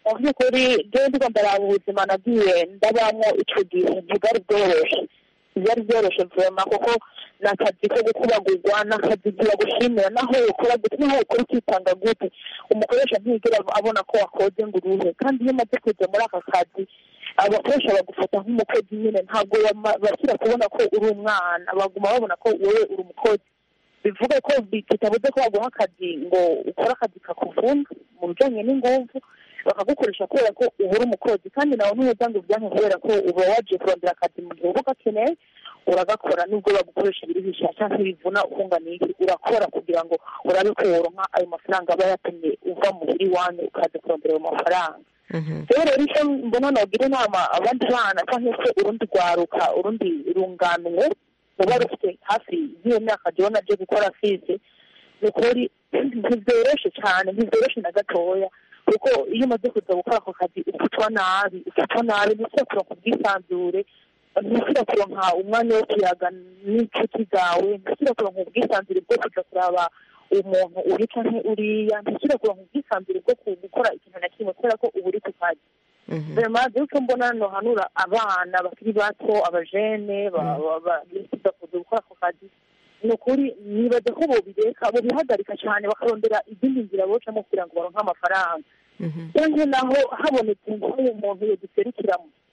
mu by'ukuri rero ndigo ndaraba ubuzima nagiye ndabamo icyo gihe ntibwari bworoshye byari byoroshye vema kuko ni akazi ko gukubagurwa ni akazi bagushimira naho ukora gute naho ukora ukitanga gute umukoresha ntiyigera abona ko wakoze ngo uruhe kandi iyo umaze kujya muri aka kazi abakoresha bagufata nk'umukozi nyine ntabwo bashyira kubona ko uri umwana baguma babona ko wowe uri umukozi bivuga ko bitabuze ko baguha akazi ngo ukore akazi kakuvuna mu bijyanye n'ingufu bakagukoresha kubera ko ubura umukozi kandi nawe ntuheza ngo ubyanke kubera ko uba wagiye kurondera akazi mu gihe uba ugakeneye uragakora nubwo bagukoresha ibiruhisha cyangwa ibivuna ukungana iki urakora kugira ngo urabe ko woronka ayo mafaranga aba yatumye uva muhira iwanyu ukaza kurondera ayo mafaranga rero rero icyo mbona nagira inama abandi bana cyangwa se urundi rwaruka urundi runganwe ruba rufite hafi y'iyo myaka jyewe nabyo gukora fize ni ukuri ntibyoroshe cyane ntibyoroshe na gatoya kuko iyo umaze kuza gukora ako kazi ufatwa nabi ufatwa nabi ntusubira kuronka ubwisanzure ntusubira kuronka umwanya wo kuyaga n'inshuti zawe ntusubira kuronka ubwisanzure bwo kuja kuraba umuntu uri canke uriya ntusubira kuronka ubwisanzure bwo gukora ikintu na kimwe kubera ko uba uri ku kazi vraiment rero icyo mbona nohanura abana bakiri bato abajene bifuza kuza gukora ako kazi ni ukuri nibaza ko bobireka bobihagarika cyane bakarondera izindi nzira bocamo kugira ngo baronke amafaranga cyangwa naho habonetse nk'uyu muntu yoduserukira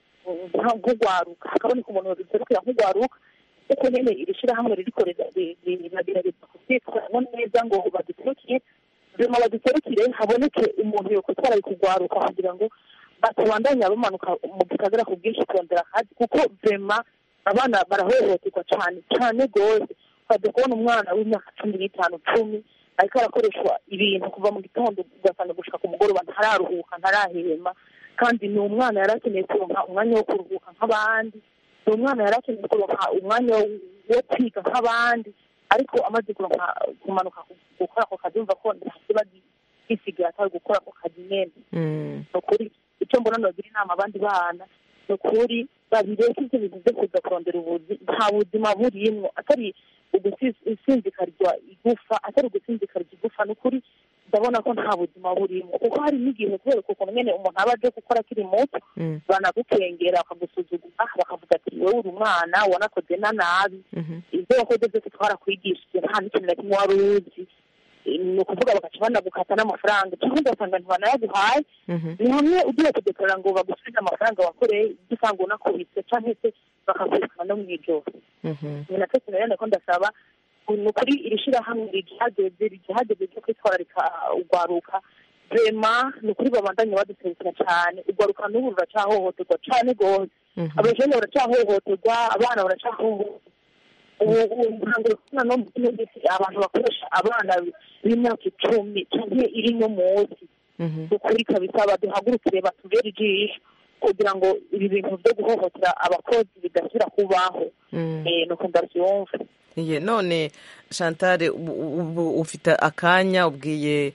nk'ugwaruka hakaboneka umuntu yoduserukira nk'ugwaruka kuko nyine iri shyirahamwe ririkorera riragerageza kubyitwaramo neza ngo baduserukire nyuma baduserukire haboneke umuntu yokutwara kugwaruka kugira ngo batabandanya bamanuka mu gisagara ku bwinshi kurondera akazi kuko vema abana barahohoterwa cyane cyane rwose ukajya kubona umwana w'imyaka cumi n'itanu cumi ariko arakoreshwa ibintu kuva mu gitondo ugasanga gushaka ku mugoroba ntararuhuka ntarahema kandi ni umwana yari akeneye kuronka umwanya wo kuruhuka nk'abandi ni umwana yari akeneye kuronka umwanya wo kwiga nk'abandi ariko amaze kuronka kumanuka gukora ako kazi yumva ko ntasiba gisigaye atari gukora ako kazi nyene ni ukuri icyo mbona nogira inama abandi bana ni ukuri babireke ibyo bintu byo kuza kurondera ubuzi nta buzima burimwo atari ugusinzikarizwa igufa atari ugusinzikarizwa igufa ni ukuri ndabona ko nta buzima burimo kuko hari n'igihe kubera ukuntu nyine umuntu aba aje gukora akiri muto banagukengera bakagusuzugura bakavuga ati wowe uri umwana wanakoze na nabi ibyo wakoze byose twarakwigishije nta n'ikintu na kimwe wari uzi ni ukuvuga bagaca banagukata n'amafaranga cyangwa ugasanga ntibanayaguhaye ni hamwe ugiye kudekorera ngo bagusubize amafaranga wakoreye ibyo usanga unakubitse cyangwa se bakakwirukana no mu ijoro ni nacyo kintu rero ko ndasaba ni ukuri iri shyirahamwe rigihageze rigihageze ryo kwitwararika urwaruka rema ni ukuri babandanye baduserukira cyane urwaruka n'ubu ruracyahohoterwa cyane rwose abajene baracyahohoterwa abana baracyahohoterwa ubu ntabwo kubona no mu kino gisi abantu bakoresha abana b'imyaka icumi cyangwa iri no munsi ukuri kabisa baduhagurukire batubere ijisho kugira ngo ibi bintu byo guhohotera abakozi bidasubira kubaho nuko ndabyumva iye none chantal ubu ufite akanya ubwiye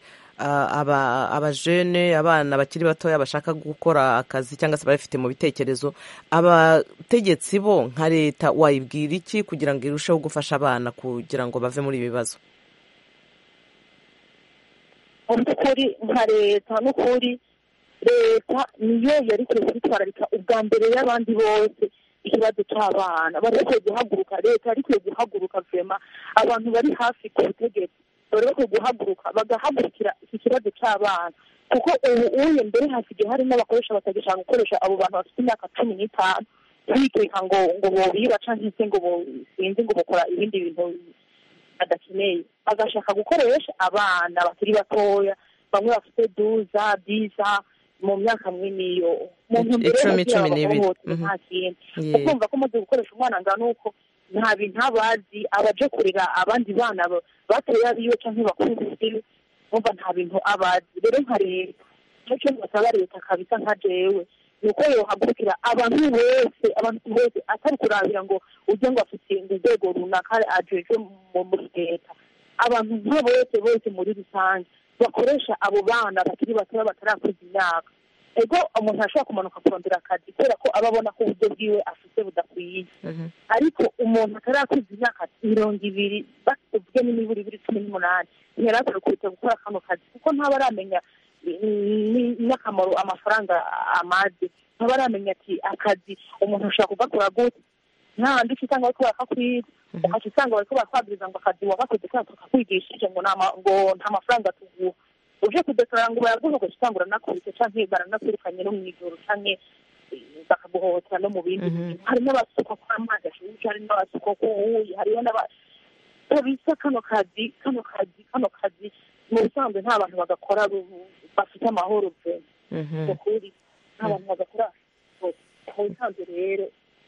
abajene abana bakiri batoya bashaka gukora akazi cyangwa se babifite mu bitekerezo abategetsi bo nka leta wayibwira iki kugira ngo irusheho gufasha abana kugira ngo bave muri ibi bibazo mu by'ukuri nka leta n'ukuri leta niyo yari ikwiye kwitwararika ubwa mbere y'abandi bose ikibazo cy'abana bari bakwiye guhaguruka leta yari ikwiye guhaguruka vema abantu bari hafi ku butegetsi bari bakwiye guhaguruka bagahagurukira iki kibazo cy'abana kuko ubu uye mbere hasigaye hari n'abakoresha batagishaka gukoresha abo bantu bafite imyaka cumi n'itanu bikeka ngo ngo bobiba cyangwa se ngo sinzi ngo bakora ibindi bintu badakeneye bagashaka gukoresha abana bakiri batoya bamwe bafite duza biza mu myaka mwiniyo mu ntumbero icumi cumi n'ibiri nta kintu ukumva ko umaze gukoresha umwana ngana uko nta bintu abazi abaje kurera abandi bana batoye abiwe cyangwa bakuru biwe umva nta bintu abazi rero nka leta nicyo basaba leta kabisa nka jewe ni uko yohagurukira abantu bose abantu bose atari kurabira ngo ujye ngo afite urwego runaka ajejwe muri leta abantu nka bose bose muri rusange bakoresha abo bana bakiri batoya batarakuza imyaka ego umuntu ashobora kumanuka kurondera akazi kubera ko aba abona ko uburyo bwiwe afite budakwiye ariko umuntu atarakuza imyaka mirongo ibiri tuvuge n'imibiri ibiri cumi n'umunani ntiyari akwiye gukora kano kazi kuko ntaba aramenya ni- n'akamaro amafaranga amaze ntabaramenya ati akazi umuntu ashobora kugakora gute ntahandi uca usanga bariko barakakwiga ugaca usanga bariko barakwabwiriza ngo akazi wagakoze kandi tukakwigishije ngo nta ma- ngo nta mafaranga tuguha uje kudekarara ngo baraguha ugaca usanga uranakubise canke baranakwirukanye no mw'ijoro canke eh, bakaguhohotera no mu bindi Mhm. bintu hari n'abasuka ko amazi ashushe hari n'abasuka ko uwuyi hariho n'aba bisa kano kazi kano kazi kano kazi mu bisanzwe nta bantu bagakora ru- bafite amahoro pe Mhm. ukuri nta bantu bagakora mu bisanzwe rero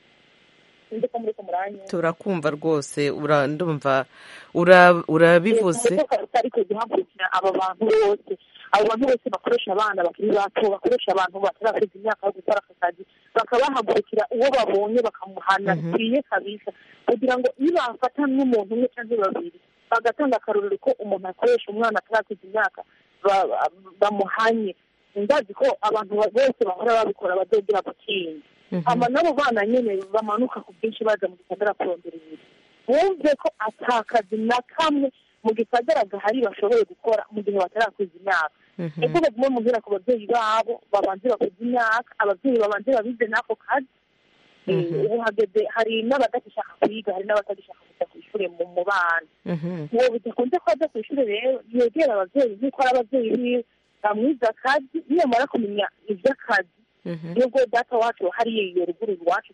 sinzi ko muri ko muranyumva turakumva rwose ura- ndumva ura- urabivuze ariko guhagurukira aba bantu bose abo bantu bose bakoresha abana bakiri bato bakoresha abantu batarakuza imyaka yo gukora aka kazi bakabahagurukira uwo babonye bakamuhana Mhm. bikwiye kabisa kugira ngo iyo bafata n'umuntu umwe cyangwa babiri bagatanga akarorero ko umuntu akoresha umwana atarakuza imyaka ba- ba- bamuhanye ndazi ko abantu ba- bose bahora babikora bazogera gutinya Mhm. hama n'abo bana nyene bamanuka ku bwinshi baza mu gisagara kurondera ibintu bumve ko ata kazi na kamwe mu gisagara gahari bashoboye gukora mu gihe batarakuza imyaka Mhm. ese bagume muhira ku babyeyi babo babanze bakuze imyaka ababyeyi babanze babize n'ako kazi Eh, Mhm. ubu hageze hari n'abadagishaka kwiga hari n'abatagishaka kujya ku ishuri mu mu bana Mhm. uwo bidakunze ko ajya ku ishuri rero yegera ababyeyi nk'uko ari ababyeyi biwe bamwiza akazi niyamara kumenya iby'akazi Mhm. nubwo data wacu hariya iyo ruguru iwacu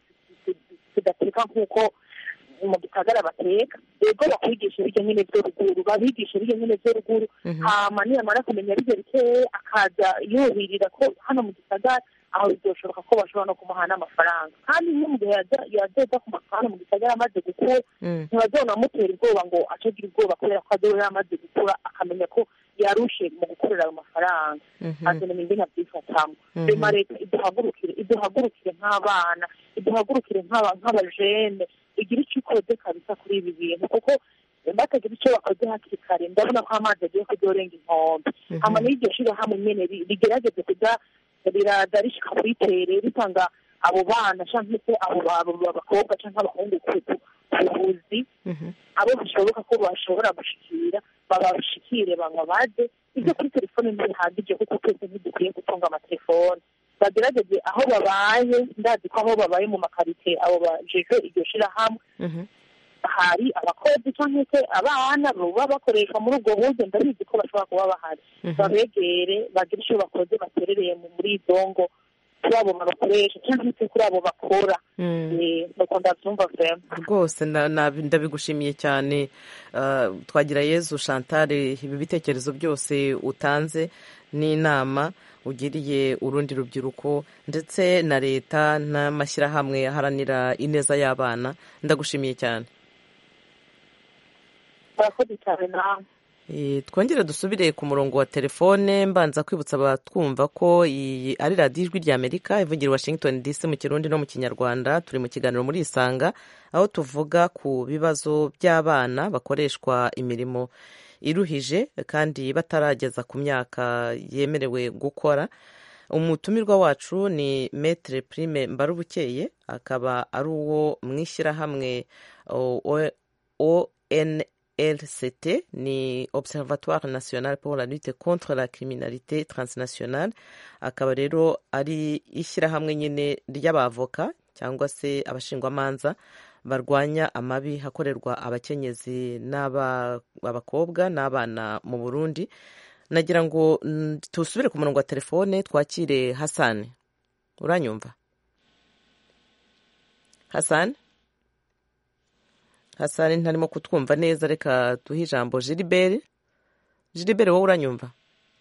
tudateka nk'uko mu gisagara bateka yego bakwigisha ibiryo nyine byo ruguru babigisha ibiryo nyine byo ruguru Mhm. hama niyamara kumenya ibyo bikeya akaza yuhirira ko hano mu gisagara aho bizoshoboka ko bashobora no kumuha n'amafaranga kandi iyo mu gihe yaza- yazoza ku mafaranga mu gisagara amaze gukura Mm. ntibazonamutera ubwoba ngo acagira ubwoba kubera ko azoba yamaze gukura akamenya ko yarushe mu gukorera ayo mafaranga Mhm. azana indi nabyifatamo Mhm. rema leta iduhagurukire iduhagurukire nk'abana iduhagurukire nk'aba- nk'abajene igira icyo ikoze kabisa kuri ibi bintu kuko batagira icyo bakoze hakiri kare ndabona ko amazi agiye kudorenga inkombe Mhm. hama n'iryo shirahamwe nyene ri- rigerageze kuja riraza rishika kuri tere ritanga abo bana canke se abo ba- abo bakobwa canke abahungu ku ku buzi Mhm. abo bishoboka ko bashobora gushikira babashikire banywa baze ibyo kuri telefone ntibihagije kuko twese ntidukwiye gutunga amatelefone bagerageze aho babaye ndazi ko aho babaye mu makarite abo bajejwe iryo shirahamwe Mhm. hari abakozi cyangwa se abana baba bakoreshwa muri ubwo buryo ndabizi ko bashobora kuba bahari Mhm. babegere bagire icyo bakoze baterereye mu- muri izo ngo kuri abo bakoresha cyangwa se kuri abo bakora Mm. Eh, nuko ndabyumva vrema rwose na- na- ndabigushimiye cyane Ah, twagira yezu chantal ibi bitekerezo byose utanze n'inama ugiriye urundi rubyiruko ndetse na leta n'amashyirahamwe aharanira ineza y'abana ndagushimiye cyane murakoze cyane nawe Eh, twongere dusubire ku murongo wa telefone mbanza kwibutsa abatwumva ko iyi ari radiyo ijwi ry'amerika ivugira i washington dc mu kirundi no mu kinyarwanda turi mu kiganiro muri isanga aho tuvuga ku bibazo by'abana bakoreshwa imirimo iruhije kandi batarageza ku myaka yemerewe gukora umutumirwa wacu ni metere prime mbarubukeye akaba ari uwo mu ishyirahamwe o- o- ONLCT ni Observatoire National pour la lutte contre la criminalité transnationale akaba rero ari ishyirahamwe nyine ry'abavoka cyangwa se abashingwamanza barwanya amabi hakorerwa abakenyezi n'abakobwa n'abana mu Burundi nagira ngo mm, tusubire ku murongo wa telefone twakire Hassan uranyumva Hassan Hassan ntarimo kutwumva neza reka duhe ijambo Gilbert Gilbert wowe uranyumva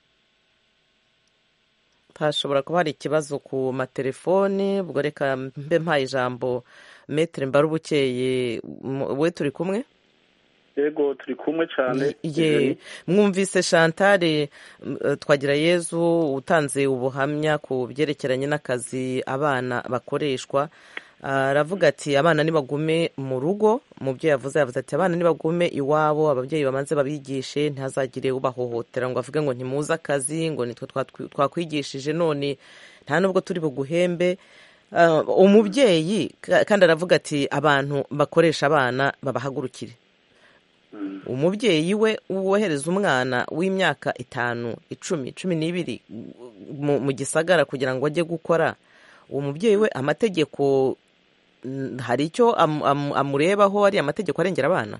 hashobora kuba hari ikibazo ku matelefone ubwo reka mbe mpaye ijambo metere mbarubukeye m- we turi kumwe yego turi kumwe cyane ye mwumvise Chantal m- eh, twagira yezu utanze ubuhamya ku byerekeranye n'akazi abana bakoreshwa aravuga ati abana nibagume mu rugo mu byo yavuze yavuze ati abana nibagume iwabo ababyeyi bamanze babigishe ntihazagire ubahohotera ngo avuge ngo ntimuze akazi ngo nitwe twatwi- twakwigishije none nta nubwo turi buguhembe Ah, umubyeyi ka- kandi aravuga ati abantu bakoresha abana babahagurukire umubyeyi we wohereza umwana w'imyaka itanu icumi cumi n'ibiri mu gisagara kugira ngo ajye gukora uwo mubyeyi we amategeko hari icyo amurebaho ari amategeko arengera abana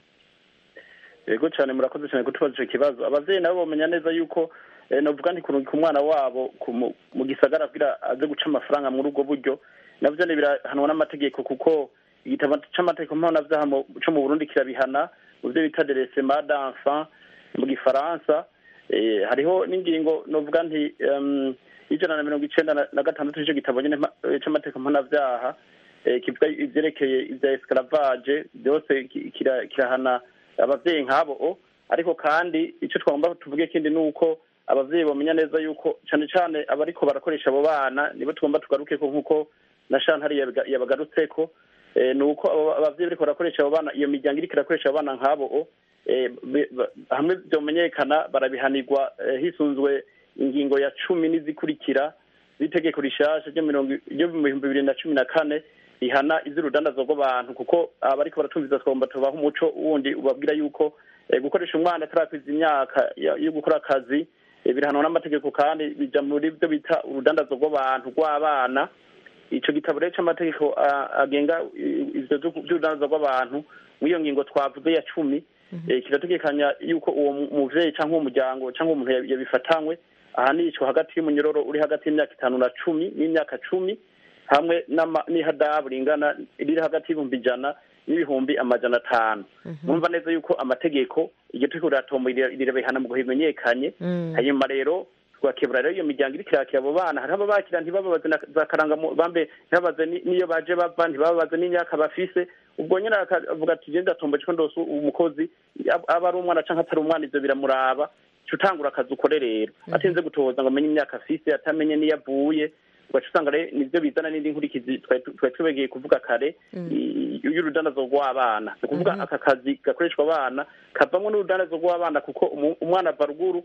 yego cyane murakoze cyane kutubaza icyo kibazo ababyeyi nabo bamenya neza yuko navuga nti kurungika umwana wabo mu gisagara kugira aze guca amafaranga muri ubwo buryo nabyo birahanwa n'amategeko kuko igitabo cy'amategeko mpanabyaha cyo mu burundi kirabihana mu byo bita deresema danfa mu gifaransa hariho n'ingingo navuga nti y'ijana na mirongo icyenda na gatandatu icyo gitabo nyine cy'amategeko mpanabyaha kivuga ibyerekeye ibya esikaravage byose kirahana ababyeyi nk'abo ariko kandi icyo twagomba tuvuge kindi ni uko ababyeyi bamenya neza yuko cyane cyane abariko barakoresha abo bana nibo tugomba tugaruke ko nk'uko na shantari yabagarutse ko ni uko ababyeyi bariko barakoresha abo bana iyo miryango iriko irakoresha abo bana nk'abo hamwe byomenyekana barabihanirwa hisunzwe ingingo ya cumi n'izikurikira z'itegeko rishasha ryo mu bihumbi bibiri na cumi na kane rihana iz'urudandazo rw'abantu kuko abariko baratumviza twagomba tubaha umuco wundi ubabwira yuko gukoresha umwana atarakwiza imyaka yo gukora akazi birahanwa n'amategeko kandi bija muri byo bita urudandazo rw'abantu rw'abana ico gitabo rero c'amategeko agenga ivyo vy'urudandazo rw'abantu mw'iyo ngingo twavuze ya cumi kirategekanya yuko uwo muvyeyi canke uwo muryango canke umuntu yabifatanywe ahanishwa hagati y'umunyororo uri hagati y'imyaka itanu na cumi n'imyaka cumi hamwe n'ihadabu ringana riri hagati y'ibihumbi ijana n'ibihumbi amajana atanu mwumva neza yuko amategeko iryo turiko riratombo rirabihana mu bimenyekanye hanyuma rero twakebura rero iyo miryango iriko irakira abo bana hariho ababakira ntibababaze za karangamubambe ntibabaze n'iyo baje bava ntibababaze n'imyaka bafise ubwo nyine akavuga ati je ndatomboje ko ndose umukozi aba ari umwana canke atari umwana ivyo biramuraba utangura akazi ukore rero atinze gutohoza ngo amenye imyaka afise atamenye n'iyo avuye ugaca usanga rero nivyo bizana n'indi nkurikizi twari twibegeye kuvuga kare y'urudandazo rw'abana ni ukuvuga aka kazi gakoreshwa abana kavamwo n'urudandazo rw'abana kuko umwana ava ruguru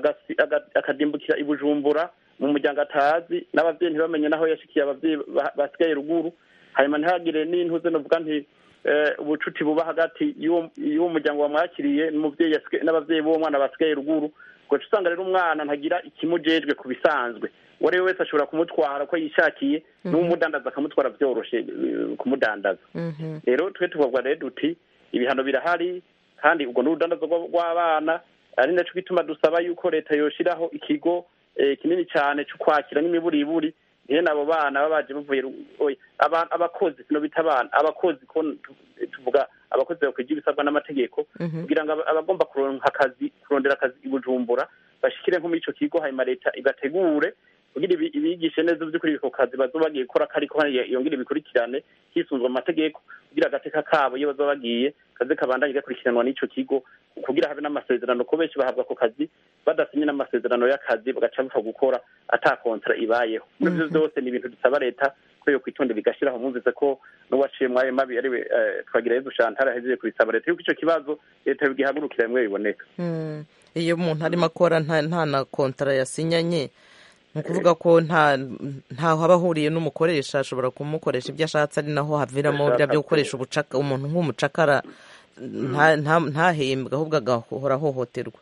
akadimbukira i bujumbura mu muryango atazi n'abavyeyi ntibamenye naho yashikiye abavyeyi basigaye ruguru hanyuma ntihagire n'intuze novuga nti ubucuti buba hagati y'uwo muryango wamwakiriye n'umuvyeyi n'abavyeyi b'uwo mwana basigaye ruguru ugaca usanga rero umwana ntagira ikimujejwe ku bisanzwe uwo ari we wese ashobora kumutwara uko yishakiye n'umudandaza akamutwara byoroshe kumudandaza rero twe tuvuga rero duti ibihano birahari kandi ubwo n'urudandazo rw'abana ari naco gituma dusaba yuko leta yoshiraho ikigo kinini cyane cyo kwakira n'imiburiburi nyene abo bana baba baje bavuye abakozi sino bita abana abakozi ko tuvuga abakozi bakwije ibisabwa n'amategeko kugira ngo abagomba kuronka akazi kurondera akazi i bujumbura bashikire nko muri ico kigo hanyuma leta igategure kugira ibigishe neza by'ukuri ako kazi bazoba bagiye gukora kariko yongere bikurikirane hisunzwe amategeko kugira agateka kabo iyo bazoba bagiye kaze kabandanye gakurikiranwa n'ico kigo kugira habe n'amasezerano ko benshi bahabwa ako kazi badasinye n'amasezerano y'akazi bagaca bapfa gukora ata kontra ibayeho muri ivyo vyose ni ibintu dusaba leta ko yo kwitonda bigashiraho mwumvise ko n'uwaciye mwayo mabi ariwe twagira yezu shantara ahejeje kubisaba leta yuko ico kibazo leta bigihagurukira bimwe biboneka iyo umuntu arimo akora nta na kontara yasinyanye ni ukuvuga ko nta ntaho aba ahuriye n'umukoresha ashobora kumukoresha ibyo ashatse ari naho haviramo bya byo gukoresha umuntu nk'umucakara ntahembwe ahubwo agahora ahohoterwa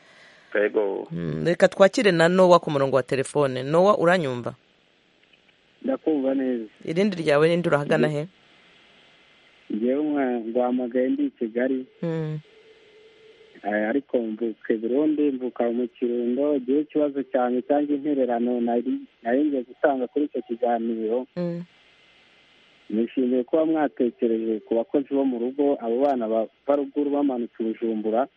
reka twakire na nowa ku murongo wa telefone nowa uranyumva ndakumva neza irindi ryawe n'indi urahagana he ngewe nguhamagaye ndi i kigali ariko mvuke burundi mvuka mu kirundo igihe ikibazo cyane cyangwa intererano nari ngiye gutanga kuri icyo kiganiro nishimiye kuba mwatekereje ku bakozi bo mu rugo abo bana bava ruguru bamanutse ubujumbura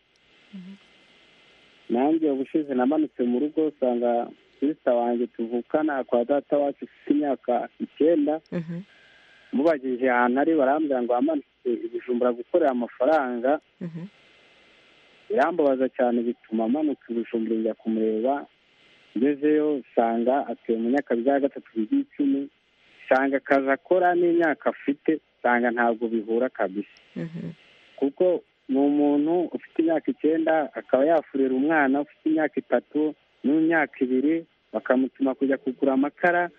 nanjye ubushize namanutse mu rugo usanga sisita wanjye tuvukana kwa data wacu ufite imyaka icyenda mubagije ahantu ari barambwira ngo wamanutse ibijumbura gukorera amafaranga birambabaza cyane bituma amanuka ibijumbura njya kumureba ngezeyo usanga atuye mu myaka bya gatatu bigira icumi usanga akazi akora n'imyaka afite usanga ntabwo bihura kabisa kuko ni umuntu ufite imyaka icyenda akaba yafurira umwana ufite imyaka itatu n'imyaka ibiri bakamutuma kujya kugura amakara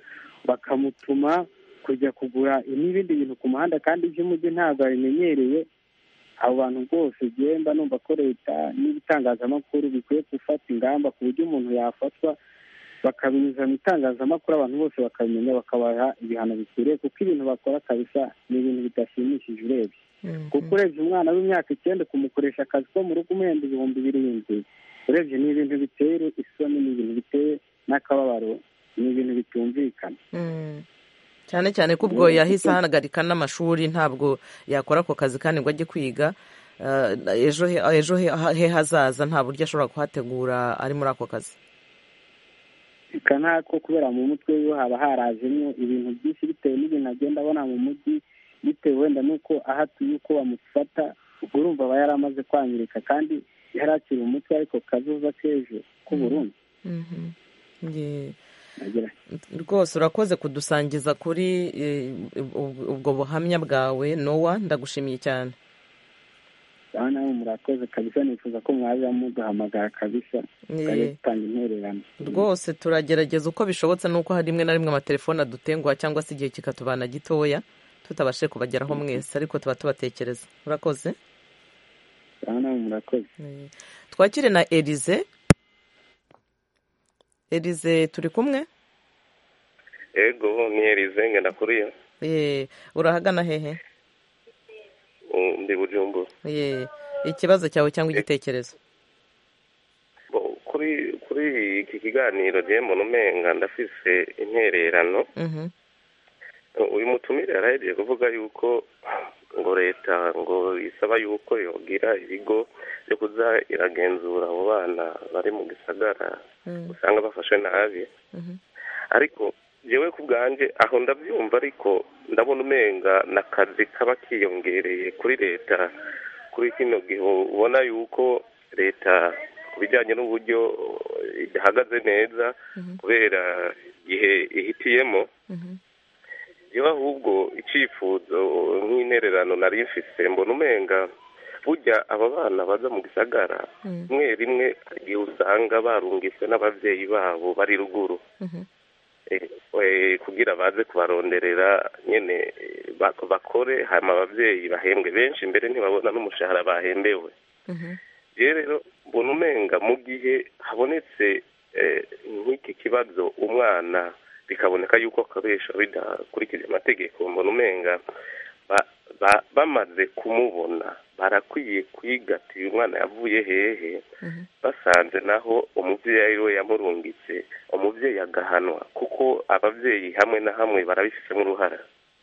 bakamutuma kujya kugura n'ibindi bintu ku muhanda kandi iby'umujyi ntabwo abimenyereye abo bantu rwose genda numva ko leta n'ibitangazamakuru bikwiye gufata ingamba ku buryo umuntu yafatwa bakabinyuza mu itangazamakuru abantu bose bakabimenya bakabaha ibihano bikwiriye kuko ibintu bakora kabisa ni ibintu bidashimishije urebye kuko urebye umwana w'imyaka icyenda kumukoresha akazi ko mu rugo umuhenda ibihumbi birindwi urebye ni ibintu biteye isoni ni ibintu biteye n'akababaro ni ibintu bitumvikana cyane cyane ko ubwo yahise ahagarika n'amashuri ntabwo yakora ako kazi kandi ngo ajye kwiga ejo he hazaza nta buryo ashobora kuhategura ari muri ako kazi reka ntako kubera mu mutwe we haba harazemo ibintu byinshi bitewe n'ibintu agenda abona mu mujyi bitewe wenda n'uko aho atuye uko bamufata ubwo urumva aba yari amaze kwangirika kandi yari akiri umutwe ariko kazoza k'ejo k'uburundi rwose urakoze kudusangiza kuri ubwo buhamya bwawe nowa ndagushimiye cyane nawe murakoze kabisa nifuza ko mwaza muduhamagara kabisa tukajya dutanga intererano rwose turagerageza uko bishobotse nuko hari rimwe na rimwe amatelefone adutenguha cyangwa se igihe kikatubana gitoya tutabashe kubageraho mwese ariko tuba tubatekereza urakoze nawe murakoze twakire na erize erize turi kumwe ego ni erize ngenda kuriya urahagana hehe ndi bujumbura ikibazo cyawe cyangwa igitekerezo kuri kuri iki kiganiro rero mbona umenga ndafise intererano uyu mutumire yarahejeje kuvuga yuko ngo leta ngo isaba yuko yogira ibigo byo kuza iragenzura abo bana bari mu gisagara usanga bafashwe nabi ariko yewe ku bwanjye aho ndabyumva ariko ndabona umenga n'akazi kaba kiyongereye kuri leta kuri kino gihe ubona yuko leta ku bijyanye n'uburyo idahagaze neza kubera igihe ihitiyemo yewe ahubwo icyifuzo nk'intererano nari mfise mbona umenga burya aba bana baza mu gisagara rimwe rimwe igihe usanga barungitswe n'ababyeyi babo bari ruguru kugira baze kubaronderera nyine bakore hanyuma ababyeyi bahembwe benshi mbere ntibabona n'umushahara bahembewe rero mbona umenga mu gihe habonetse nk'iki kibazo umwana bikaboneka yuko akoresha bidakurikije amategeko mbona umenga bamaze kumubona barakwiye kwiga ati uyu mwana yavuye hehe basanze naho umubyeyi we yamurungitse umubyeyi agahanwa kuko ababyeyi hamwe na hamwe barabifitemo uruhara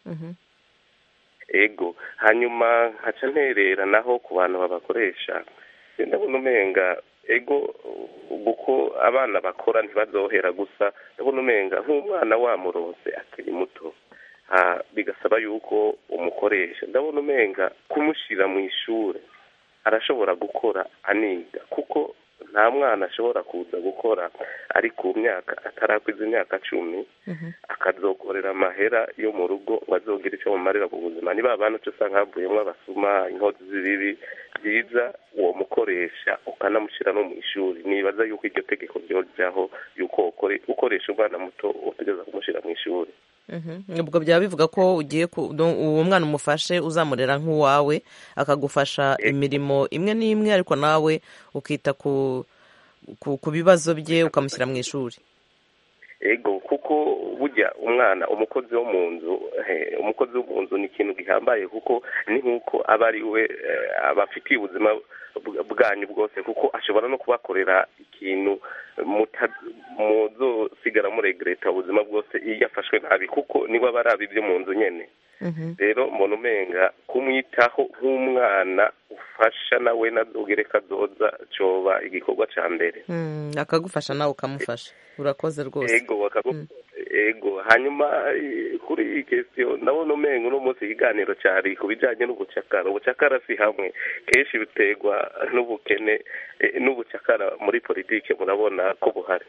ego hanyuma nkaca nterera naho ku bantu babakoresha ndabona umenga ego kuko abana bakora ntibazohera gusa ndabona umenga nk'umwana wamurose akiri muto bigasaba yuko umukoresha ndabona umenga kumushyira mu ishuri arashobora gukora aniga kuko nta mwana ashobora kuza gukora ari ku myaka atarakwiza imyaka cumi akazokorera amahera yo mu rugo ngo azogire icyo mumarira mu buzima niba abantu cyo usanga havuyemo abasuma inkozi z'ibibi byiza uwo mukoresha ukanamushyira no mu ishuri nibaza yuko iryo tegeko ryojyaho yuko ukoresha umwana muto utegereza kumushyira mu ishuri ubwo byaba bivuga ko ugiye uwo mwana umufashe uzamurera nk'uwawe akagufasha imirimo imwe n'imwe ariko nawe ukita ku bibazo bye ukamushyira mu ishuri ego kuko burya umwana umukozi wo mu nzu umukozi wo mu nzu ni ikintu gihambaye kuko ni nk'uko aba ari we abafitiye ubuzima bwanyu bwose kuko ashobora no kubakorera ikintu muzosigara muregereta ubuzima bwose iyo yafashwe nabi kuko niba aba ari ibyo mu nzu nyine rero mbona umenga kumwitaho nk'umwana ufasha nawe nazugereka azoza coba igikorwa cya mbere akagufasha nawe ukamufasha urakoze rwose ego ego hanyuma kuri iyi kesiyo ndabona umenga uno munsi ikiganiro cyari ku bijyanye n'ubucakara ubucakara si hamwe kenshi biterwa n'ubukene n'ubucakara muri politiki murabona ko buhari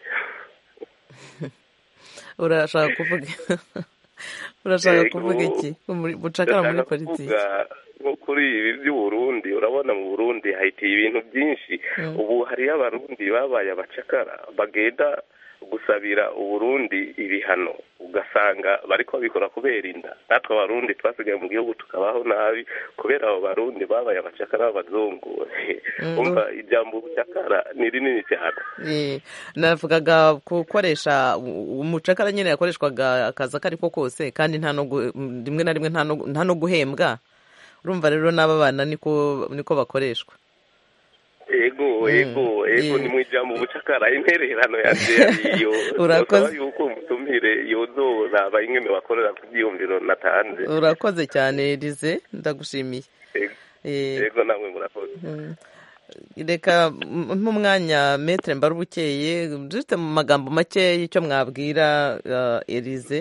urashaka kuvuga urashaka kuvuga iki bucakara muri politiki nko kuri ibi by'uburundi urabona mu burundi hahitiye ibintu byinshi ubu hariyo abarundi babaye abacakara bagenda gusabira uburundi ibihano ugasanga bariko babikora kubera inda natwe abarundi twasigaye mu gihugu tukabaho nabi kubera abo barundi babaye abacakara b'abazungu umva ijambo ubucakara ni rinini cyane Eh, navugaga gukoresha u- umucakara nyine yakoreshwaga akazi ako ari ko kose kandi nta no gu- rimwe na rimwe nta no- nta no guhembwa urumva rero n'aba bana niko niko bakoreshwa ego ego ego ni mu ijambo ubucakara intererano yanje iyo Urakoze. nosaba yuko umutumire yozoraba ingene bakorera ku byiyumviro natanze urakoze cyane Elize ndagushimiye Ego. Eh, ego namwe murakoze mm. reka nk'umwanya metere mbarubukeye dufite mu magambo make icyo mwabwira uh, Elize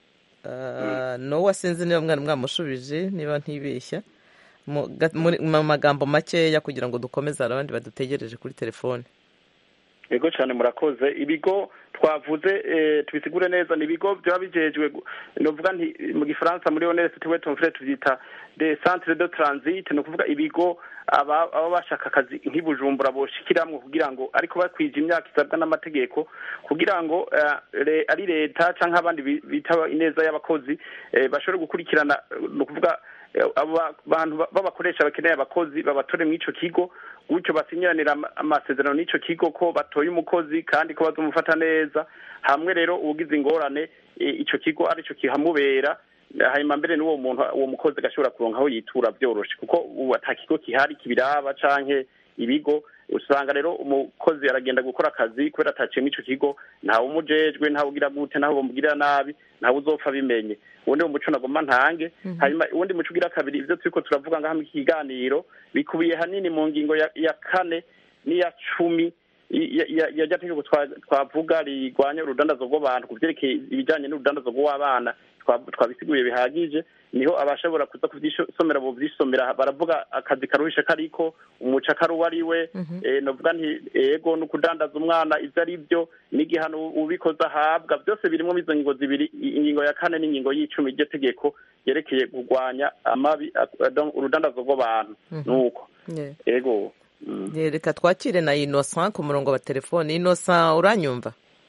uh, nowa sinzi niba mwari mwamushubije niba ntibeshya mu ga- muri- mu magambo makeya kugira ngo dukomeze hari abandi badutegereje kuri telefone yego cyane murakoze ibigo twavuze eh, tubisigure neza ni ibigo byaba bijejwe gu- novuga nti mu gifaransa muri honest we tonfre tubyita de centre de transit ni ukuvuga ibigo aba aba bashaka akazi nk'ibujumbura boshikiramwo kugira ngo ariko bakwije imyaka isabwa n'amategeko kugira ngo eh, le- ari leta canke abandi bi- bitaba ineza y'abakozi eh, bashobore gukurikirana eh, ni ukuvuga eh, abo bantu ba- b'abakoresha bakeneye abakozi babatore mw'ico kigo gutyo basinyiranira ama- amasezerano n'ico kigo ko batoye umukozi kandi ko bazomufata neza hamwe rero ugize ingorane eh, ico kigo arico kihamubera hanyuma mbere n'uwo muntu uwo mukozi agashobora kuronka aho yitura byoroshe kuko ubu ata kigo kihari kibiraba canke ibigo usanga rero umukozi aragenda gukora akazi kubera ataciye muri ico kigo ntawe umujejwe ntawe ugira gute ntawe bamugirira nabi ntawe uzopfa abimenye ubundi mu muco nagomba ntange hanyuma ubundi muco ugira kabiri ivyo turiko turavuga ngaha mu kiganiro bikubiye hanini mu ngingo ya, ya kane n'iya cumi ya- ya- ya rya tegeko twa- twavuga rigwanya urudandazo rw'abantu ku vyerekeye ibijanye n'urudandazo rw'abana twa- twabisiguye bihagije niho abashobora kuza kuvyisomera bovyisomera baravuga akazi karuhishe kariko umucakara uwo ari we eh, novuga nti ego ni ukudandaza umwana ivyo ari vyo n'igihano ubikoze ahabwa byose birimwo izo ngingo zibiri i- ingingo ya kane n'ingingo y'icumi iryo tegeko yerekeye kurwanya amabi ak- donc urudandazo rw'abantu nuko Yeah. ego Yeah, reka twakire na innocent ku murongo wa telefone innocent uranyumva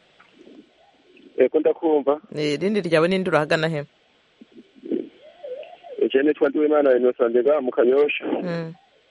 eko ndakumva Eh, irindi ryawe ninde urahagana he ije nitwa ndiwimana innocent ndega mu kanyosha Mm.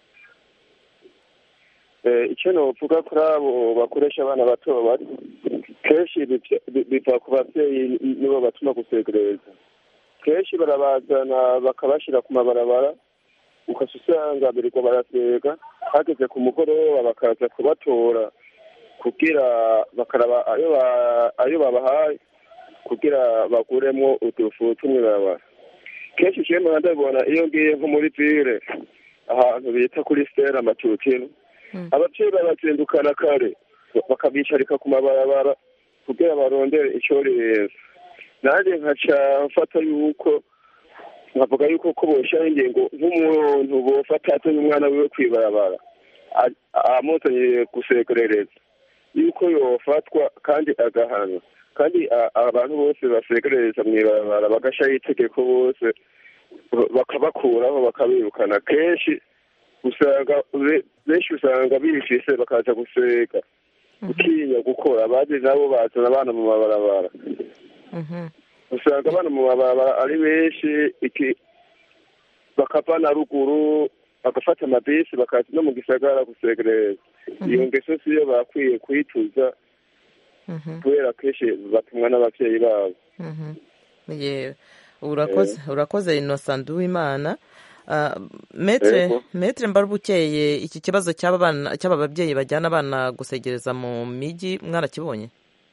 Eh, icyo novuga kuri abo bakoresha abana bato bari kenshi bivya- bi- biva ku bavyeyi nibo batuma gusegereza kenshi barabazana bakabashira ku mabarabara ukasa usanga birirwa barasega hageze ku mugoroba bakaza kubatora kugira bakaraba ayo ba- ayo babahaye kugira baguremwo udufu tumw'ibarabara kenshi jewe mpora ndabibona iyo ngiye nko muri vire ahantu bita kuri stera amatutino abavyeyi babazindukana kare bakabicarika ku mabarabara kugira barondere ico rirenza nanjye nkaca mfata yuko nkavuga yuko ko boshiraho ingingo nk'umuntu bofata azanye umwana wiwe kw'ibarabara a- amuzanye gusegerereza yuko yofatwa kandi agahanwa kandi a- abantu bose basegerereza mw'ibarabara bagashiraho itegeko bose bakabakuraho bakabirukana kenshi usanga be- benshi usanga bifise bakaza gusega gutinya gukora abandi nabo bazana abana mu mabarabara Mhm. usanga abana mu mabarabara ari benshi iki bakava na ruguru bagafata amabisi bakaza no mu gisagara gusegereza iyo ngeso siyo bakwiye kuyituza Mhm. kubera kenshi batumwa n'abavyeyi babo Mhm. Yeah. urakoze urakoze innocent uwimana Uh, metre Yego. metre mbarubukeye iki kibazo cy'aba bana cy'aba babyeyi bajyana abana gusegereza mu miji mwarakibonye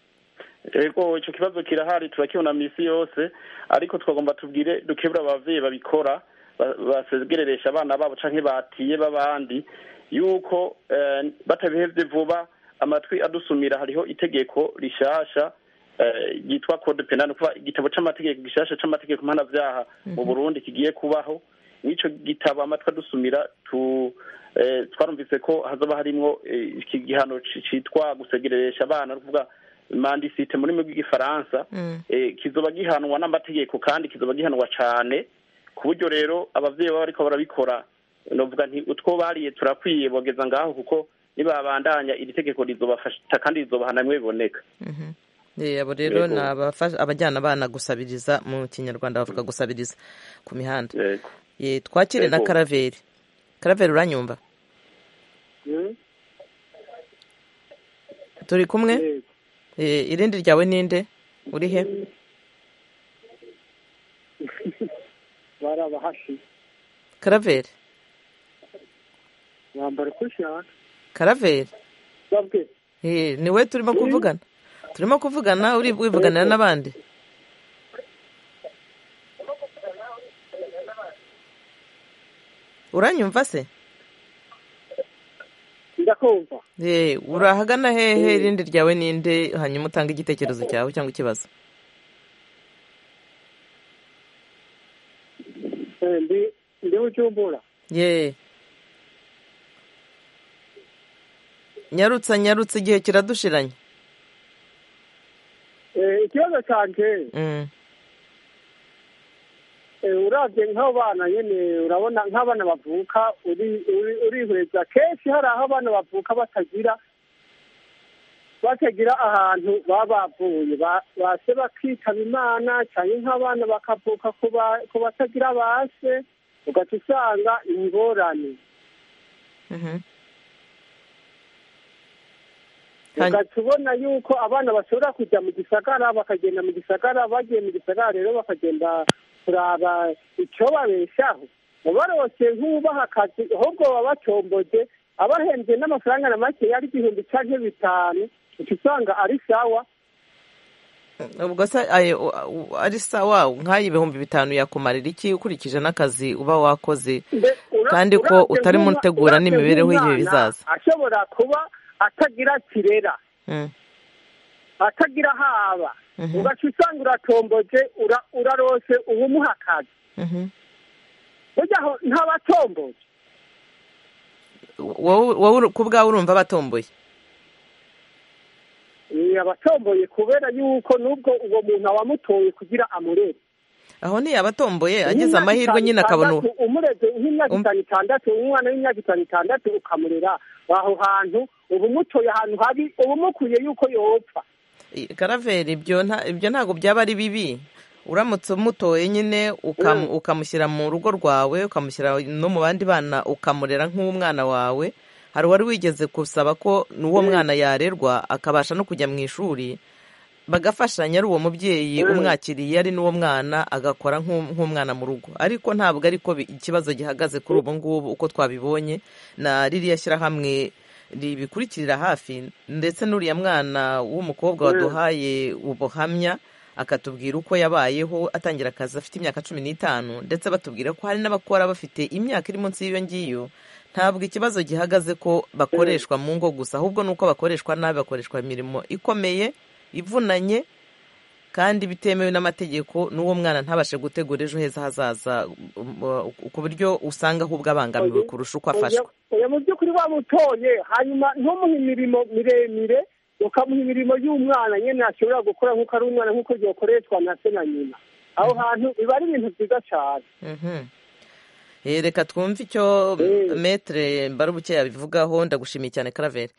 ego icyo kibazo kirahari turakibona misi yose ariko twagomba tubwire dukebura abavyeyi babikora ba- basegereresha abana babo canke batiye b'abandi yuko eh, batabihevye vuba amatwi adusumira hariho itegeko rishasha eh, ryitwa code penal ni ukuvuga igitabo c'amategeko gishasha c'amategeko mpanavyaha mu burundi kigiye kubaho n'ico gitabo amatwi adusumira tu eh, twarumvise ko hazoba harimwo eh, iki gihano ci- citwa gusegereresha abana ni ukuvuga mandisite mu rurimi rw'igifaransa eh, kizoba gihanwa n'amategeko kandi kizoba gihanwa cane ku buryo rero abavyeyi baba bariko barabikora novuga nti utwo bariye turakwiye bogeza ngaho kuko nibabandanya iri tegeko rizobafasha kandi rizobahana bimwe biboneka Mhm. abo rero Yego. ni abafasha- abajyana abana gusabiriza mu kinyarwanda bavuga gusabiriza ku mihanda yego Ye, twakire na Yego. karaveri karaveri uranyumva turi kumwe Eh, irindi ryawe ninde uri he barabahashi karaveri bambara uko ushaka karaveri babwe Eh, ni we turimo kuvugana turimo kuvugana uri wivuganira n'abandi uranyumva se ndakumva Eh, urahagana hehe irindi ryawe ninde hanyuma utanga igitekerezo cyawe cyangwa ikibazo Eh, ndi ndi bujumbura ye nyarutsa nyarutsa igihe kiradushiranye Eh, ikibazo cyanjye Mm, eh, uravye nk'abo bana nyene urabona nk'abana bavuka uri- uri- urihweza kenshi hari aho abana bavuka batagira batagira ahantu baba bavuye Ba- base bakitaba imana cyangwa nk'abana bakavuka ku ba- ku batagira base ugaca usanga ingorane mhm. ugaca ubona yuko abana bashobora kujya mu gisagara bakagenda mu gisagara bagiye mu gisagara rero bakagenda kuraba icyo babeshaho barose nk'ubaha akazi ahubwo baba batomboje abahembye n'amafaranga na make yari igihumbi canke bitanu uca usanga ari sawa ubwo se ayo u- ari sawa nk'ayo ibihumbi bitanu yakumarira iki ukurikije n'akazi uba wakoze Mbe- ura- kandi ko uravye utarimo nk'umwa- utegura uravye n'imibereho y'ibihe nk'umwana bizaza ashobora kuba atagira kirera Mm, atagira haba Mhm. ugaca usanga uratomboje ura- urarose ubumuha akazi mhm. burya aho ntabatomboje wowe wowe ku bwawe urumva batomboye ni abatomboye kubera yuko nubwo uwo muntu awamutoye kugira amurere aho ntiyabatomboye agize amahirwe nyine akabona uwo- umureze nk'imyaka itanu itandatu umwana w'imyaka itanu itandatu ukamurera aho hantu uba umutoye ahantu habi uba umukuye yuko yopfa karaveri ibyo nta- ibyo ntabwo byaba ari bibi uramutse umutoye nyine ukam- ukamushyira mu rugo rwawe ukamushyira no mu bandi bana ukamurera nk'umwana wawe hari uwari wigeze gusaba ko n'uwo mwana yarerwa akabasha no kujya mu ishuri bagafashanya ari uwo mubyeyi Mm. umwakiriye ari n'uwo mwana agakora nk'u- nk'umwana mu rugo ariko ntabwo ariko bi- ikibazo gihagaze kuri ubu ngubu uko twabibonye na ririya shyirahamwe ribikurikirira hafi ndetse n'uriya mwana w'umukobwa Mm. waduhaye ubuhamya akatubwira uko yabayeho atangira akazi afite imyaka cumi n'itanu ndetse batubwira ko hari n'abakora bafite imyaka iri munsi y'iyo ngiyo ntabwo ikibazo gihagaze ko bakoreshwa mu ngo gusa ahubwo ni uko bakoreshwa nabi bakoreshwa imirimo ikomeye ivunanye kandi bitemewe n'amategeko n'uwo mwana ntabashe gutegura ejo heza hazaza um, uh, ku buryo usanga ahubwo abangamiwe kurusha uko afashwa oya mu by'ukuri wamutoye hanyuma ntumuhe imirimo miremire ukamuha imirimo y'umwana nyine ashobora gukora nk'uko ari umwana nk'uko byokoreshwa na se na nyina aho hantu biba ari ibintu byiza cyane Mhm. Eh, reka twumve icyo metere mbarubukeye abivugaho ndagushimiye cyane karaveri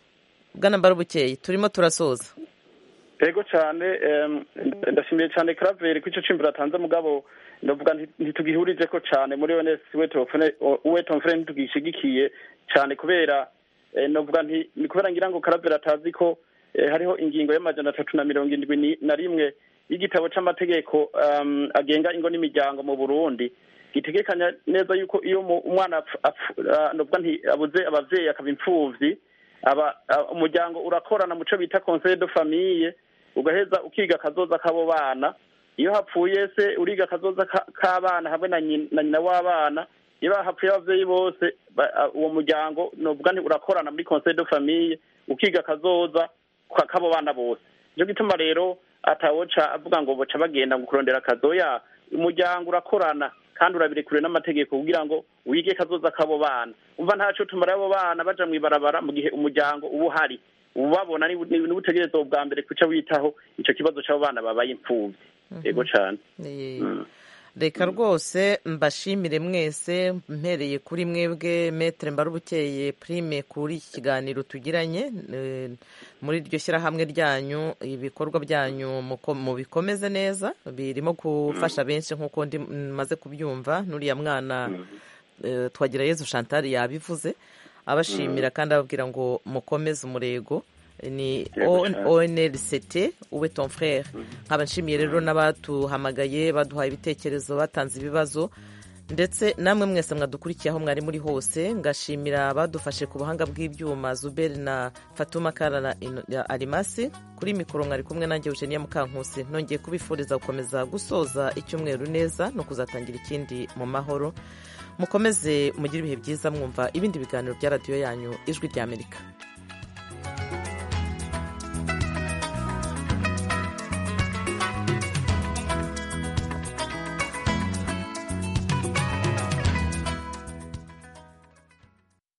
bwana mbarubukeye turimo turasoza yego cyane em, ndashimiye cyane karaveri ko icyo cimbiro atanze mugabo ndavuga nti- ntitugihurije ko cyane muri onesi wetomfure ntitugishigikiye cyane kubera eh, ndavuga nti ni kubera ngira ngo karaveri atazi ko eh, hariho ingingo y'amajana atatu na mirongo indwi ni- na rimwe y'igitabo c'amategeko um, agenga ingo n'imiryango mu burundi gitegekanya neza yuko iyo mu- umwana apf- apf- ah, ndavuga nti abuze abavyeyi akaba impfuvyi aba ah, umuryango urakorana muco bita conseil de famille ugaheza ukiga akazoza k'abo bana iyo hapfuye se uriga akazoza ka- k'abana hamwe na nyi- na nyina w'abana iyo hapfuye abavyeyi bose ba- ah, uwo muryango novuga nti urakorana muri conseil de famille ukiga akazoza ka- k'abo bana bose nico gituma rero atawoca avuga ngo boca bagenda ngo kurondera akazoya umuryango urakorana kandi urabirekure n'amategeko kugira ngo wige kazoza k'abo bana umva ntaco tumara abo bana baja mw'ibarabara mu gihe umuryango uba uhari ubabona ni ni- ni ubutegerezwa bwa mbere kuca witaho ico kibazo c'abo bana babaye impfuvyi yego cane Eh, Mm. reka rwose mbashimire mwese mpereye kuri mwebwe metere mbarubukeye prime kuri iki kiganiro tugiranye Eh, muri iryo shyirahamwe ryanyu ibikorwa byanyu mubikomeze neza birimo gufasha benshi nk'uko maze kubyumva n'uriya mwana twagira yezu chantal yabivuze abashimira kandi ababwira ngo mukomeze umurego ni onrct uwe ton frere nkaba nshimiye rero n'abatuhamagaye baduhaye ibitekerezo batanze ibibazo ndetse namwe mwese mwadukurikiye aho mwari muri hose ngashimira abadufashe ku buhanga bw'ibyuma zuberi na fatuma kara na arimasi kuri mikoro mwari kumwe nanjye eugenia mukankusi nongeye kubifuriza gukomeza gusoza icyumweru neza no kuzatangira ikindi mu mahoro mukomeze mugire ibihe byiza mwumva ibindi biganiro bya radiyo yanyu ijwi ry'amerika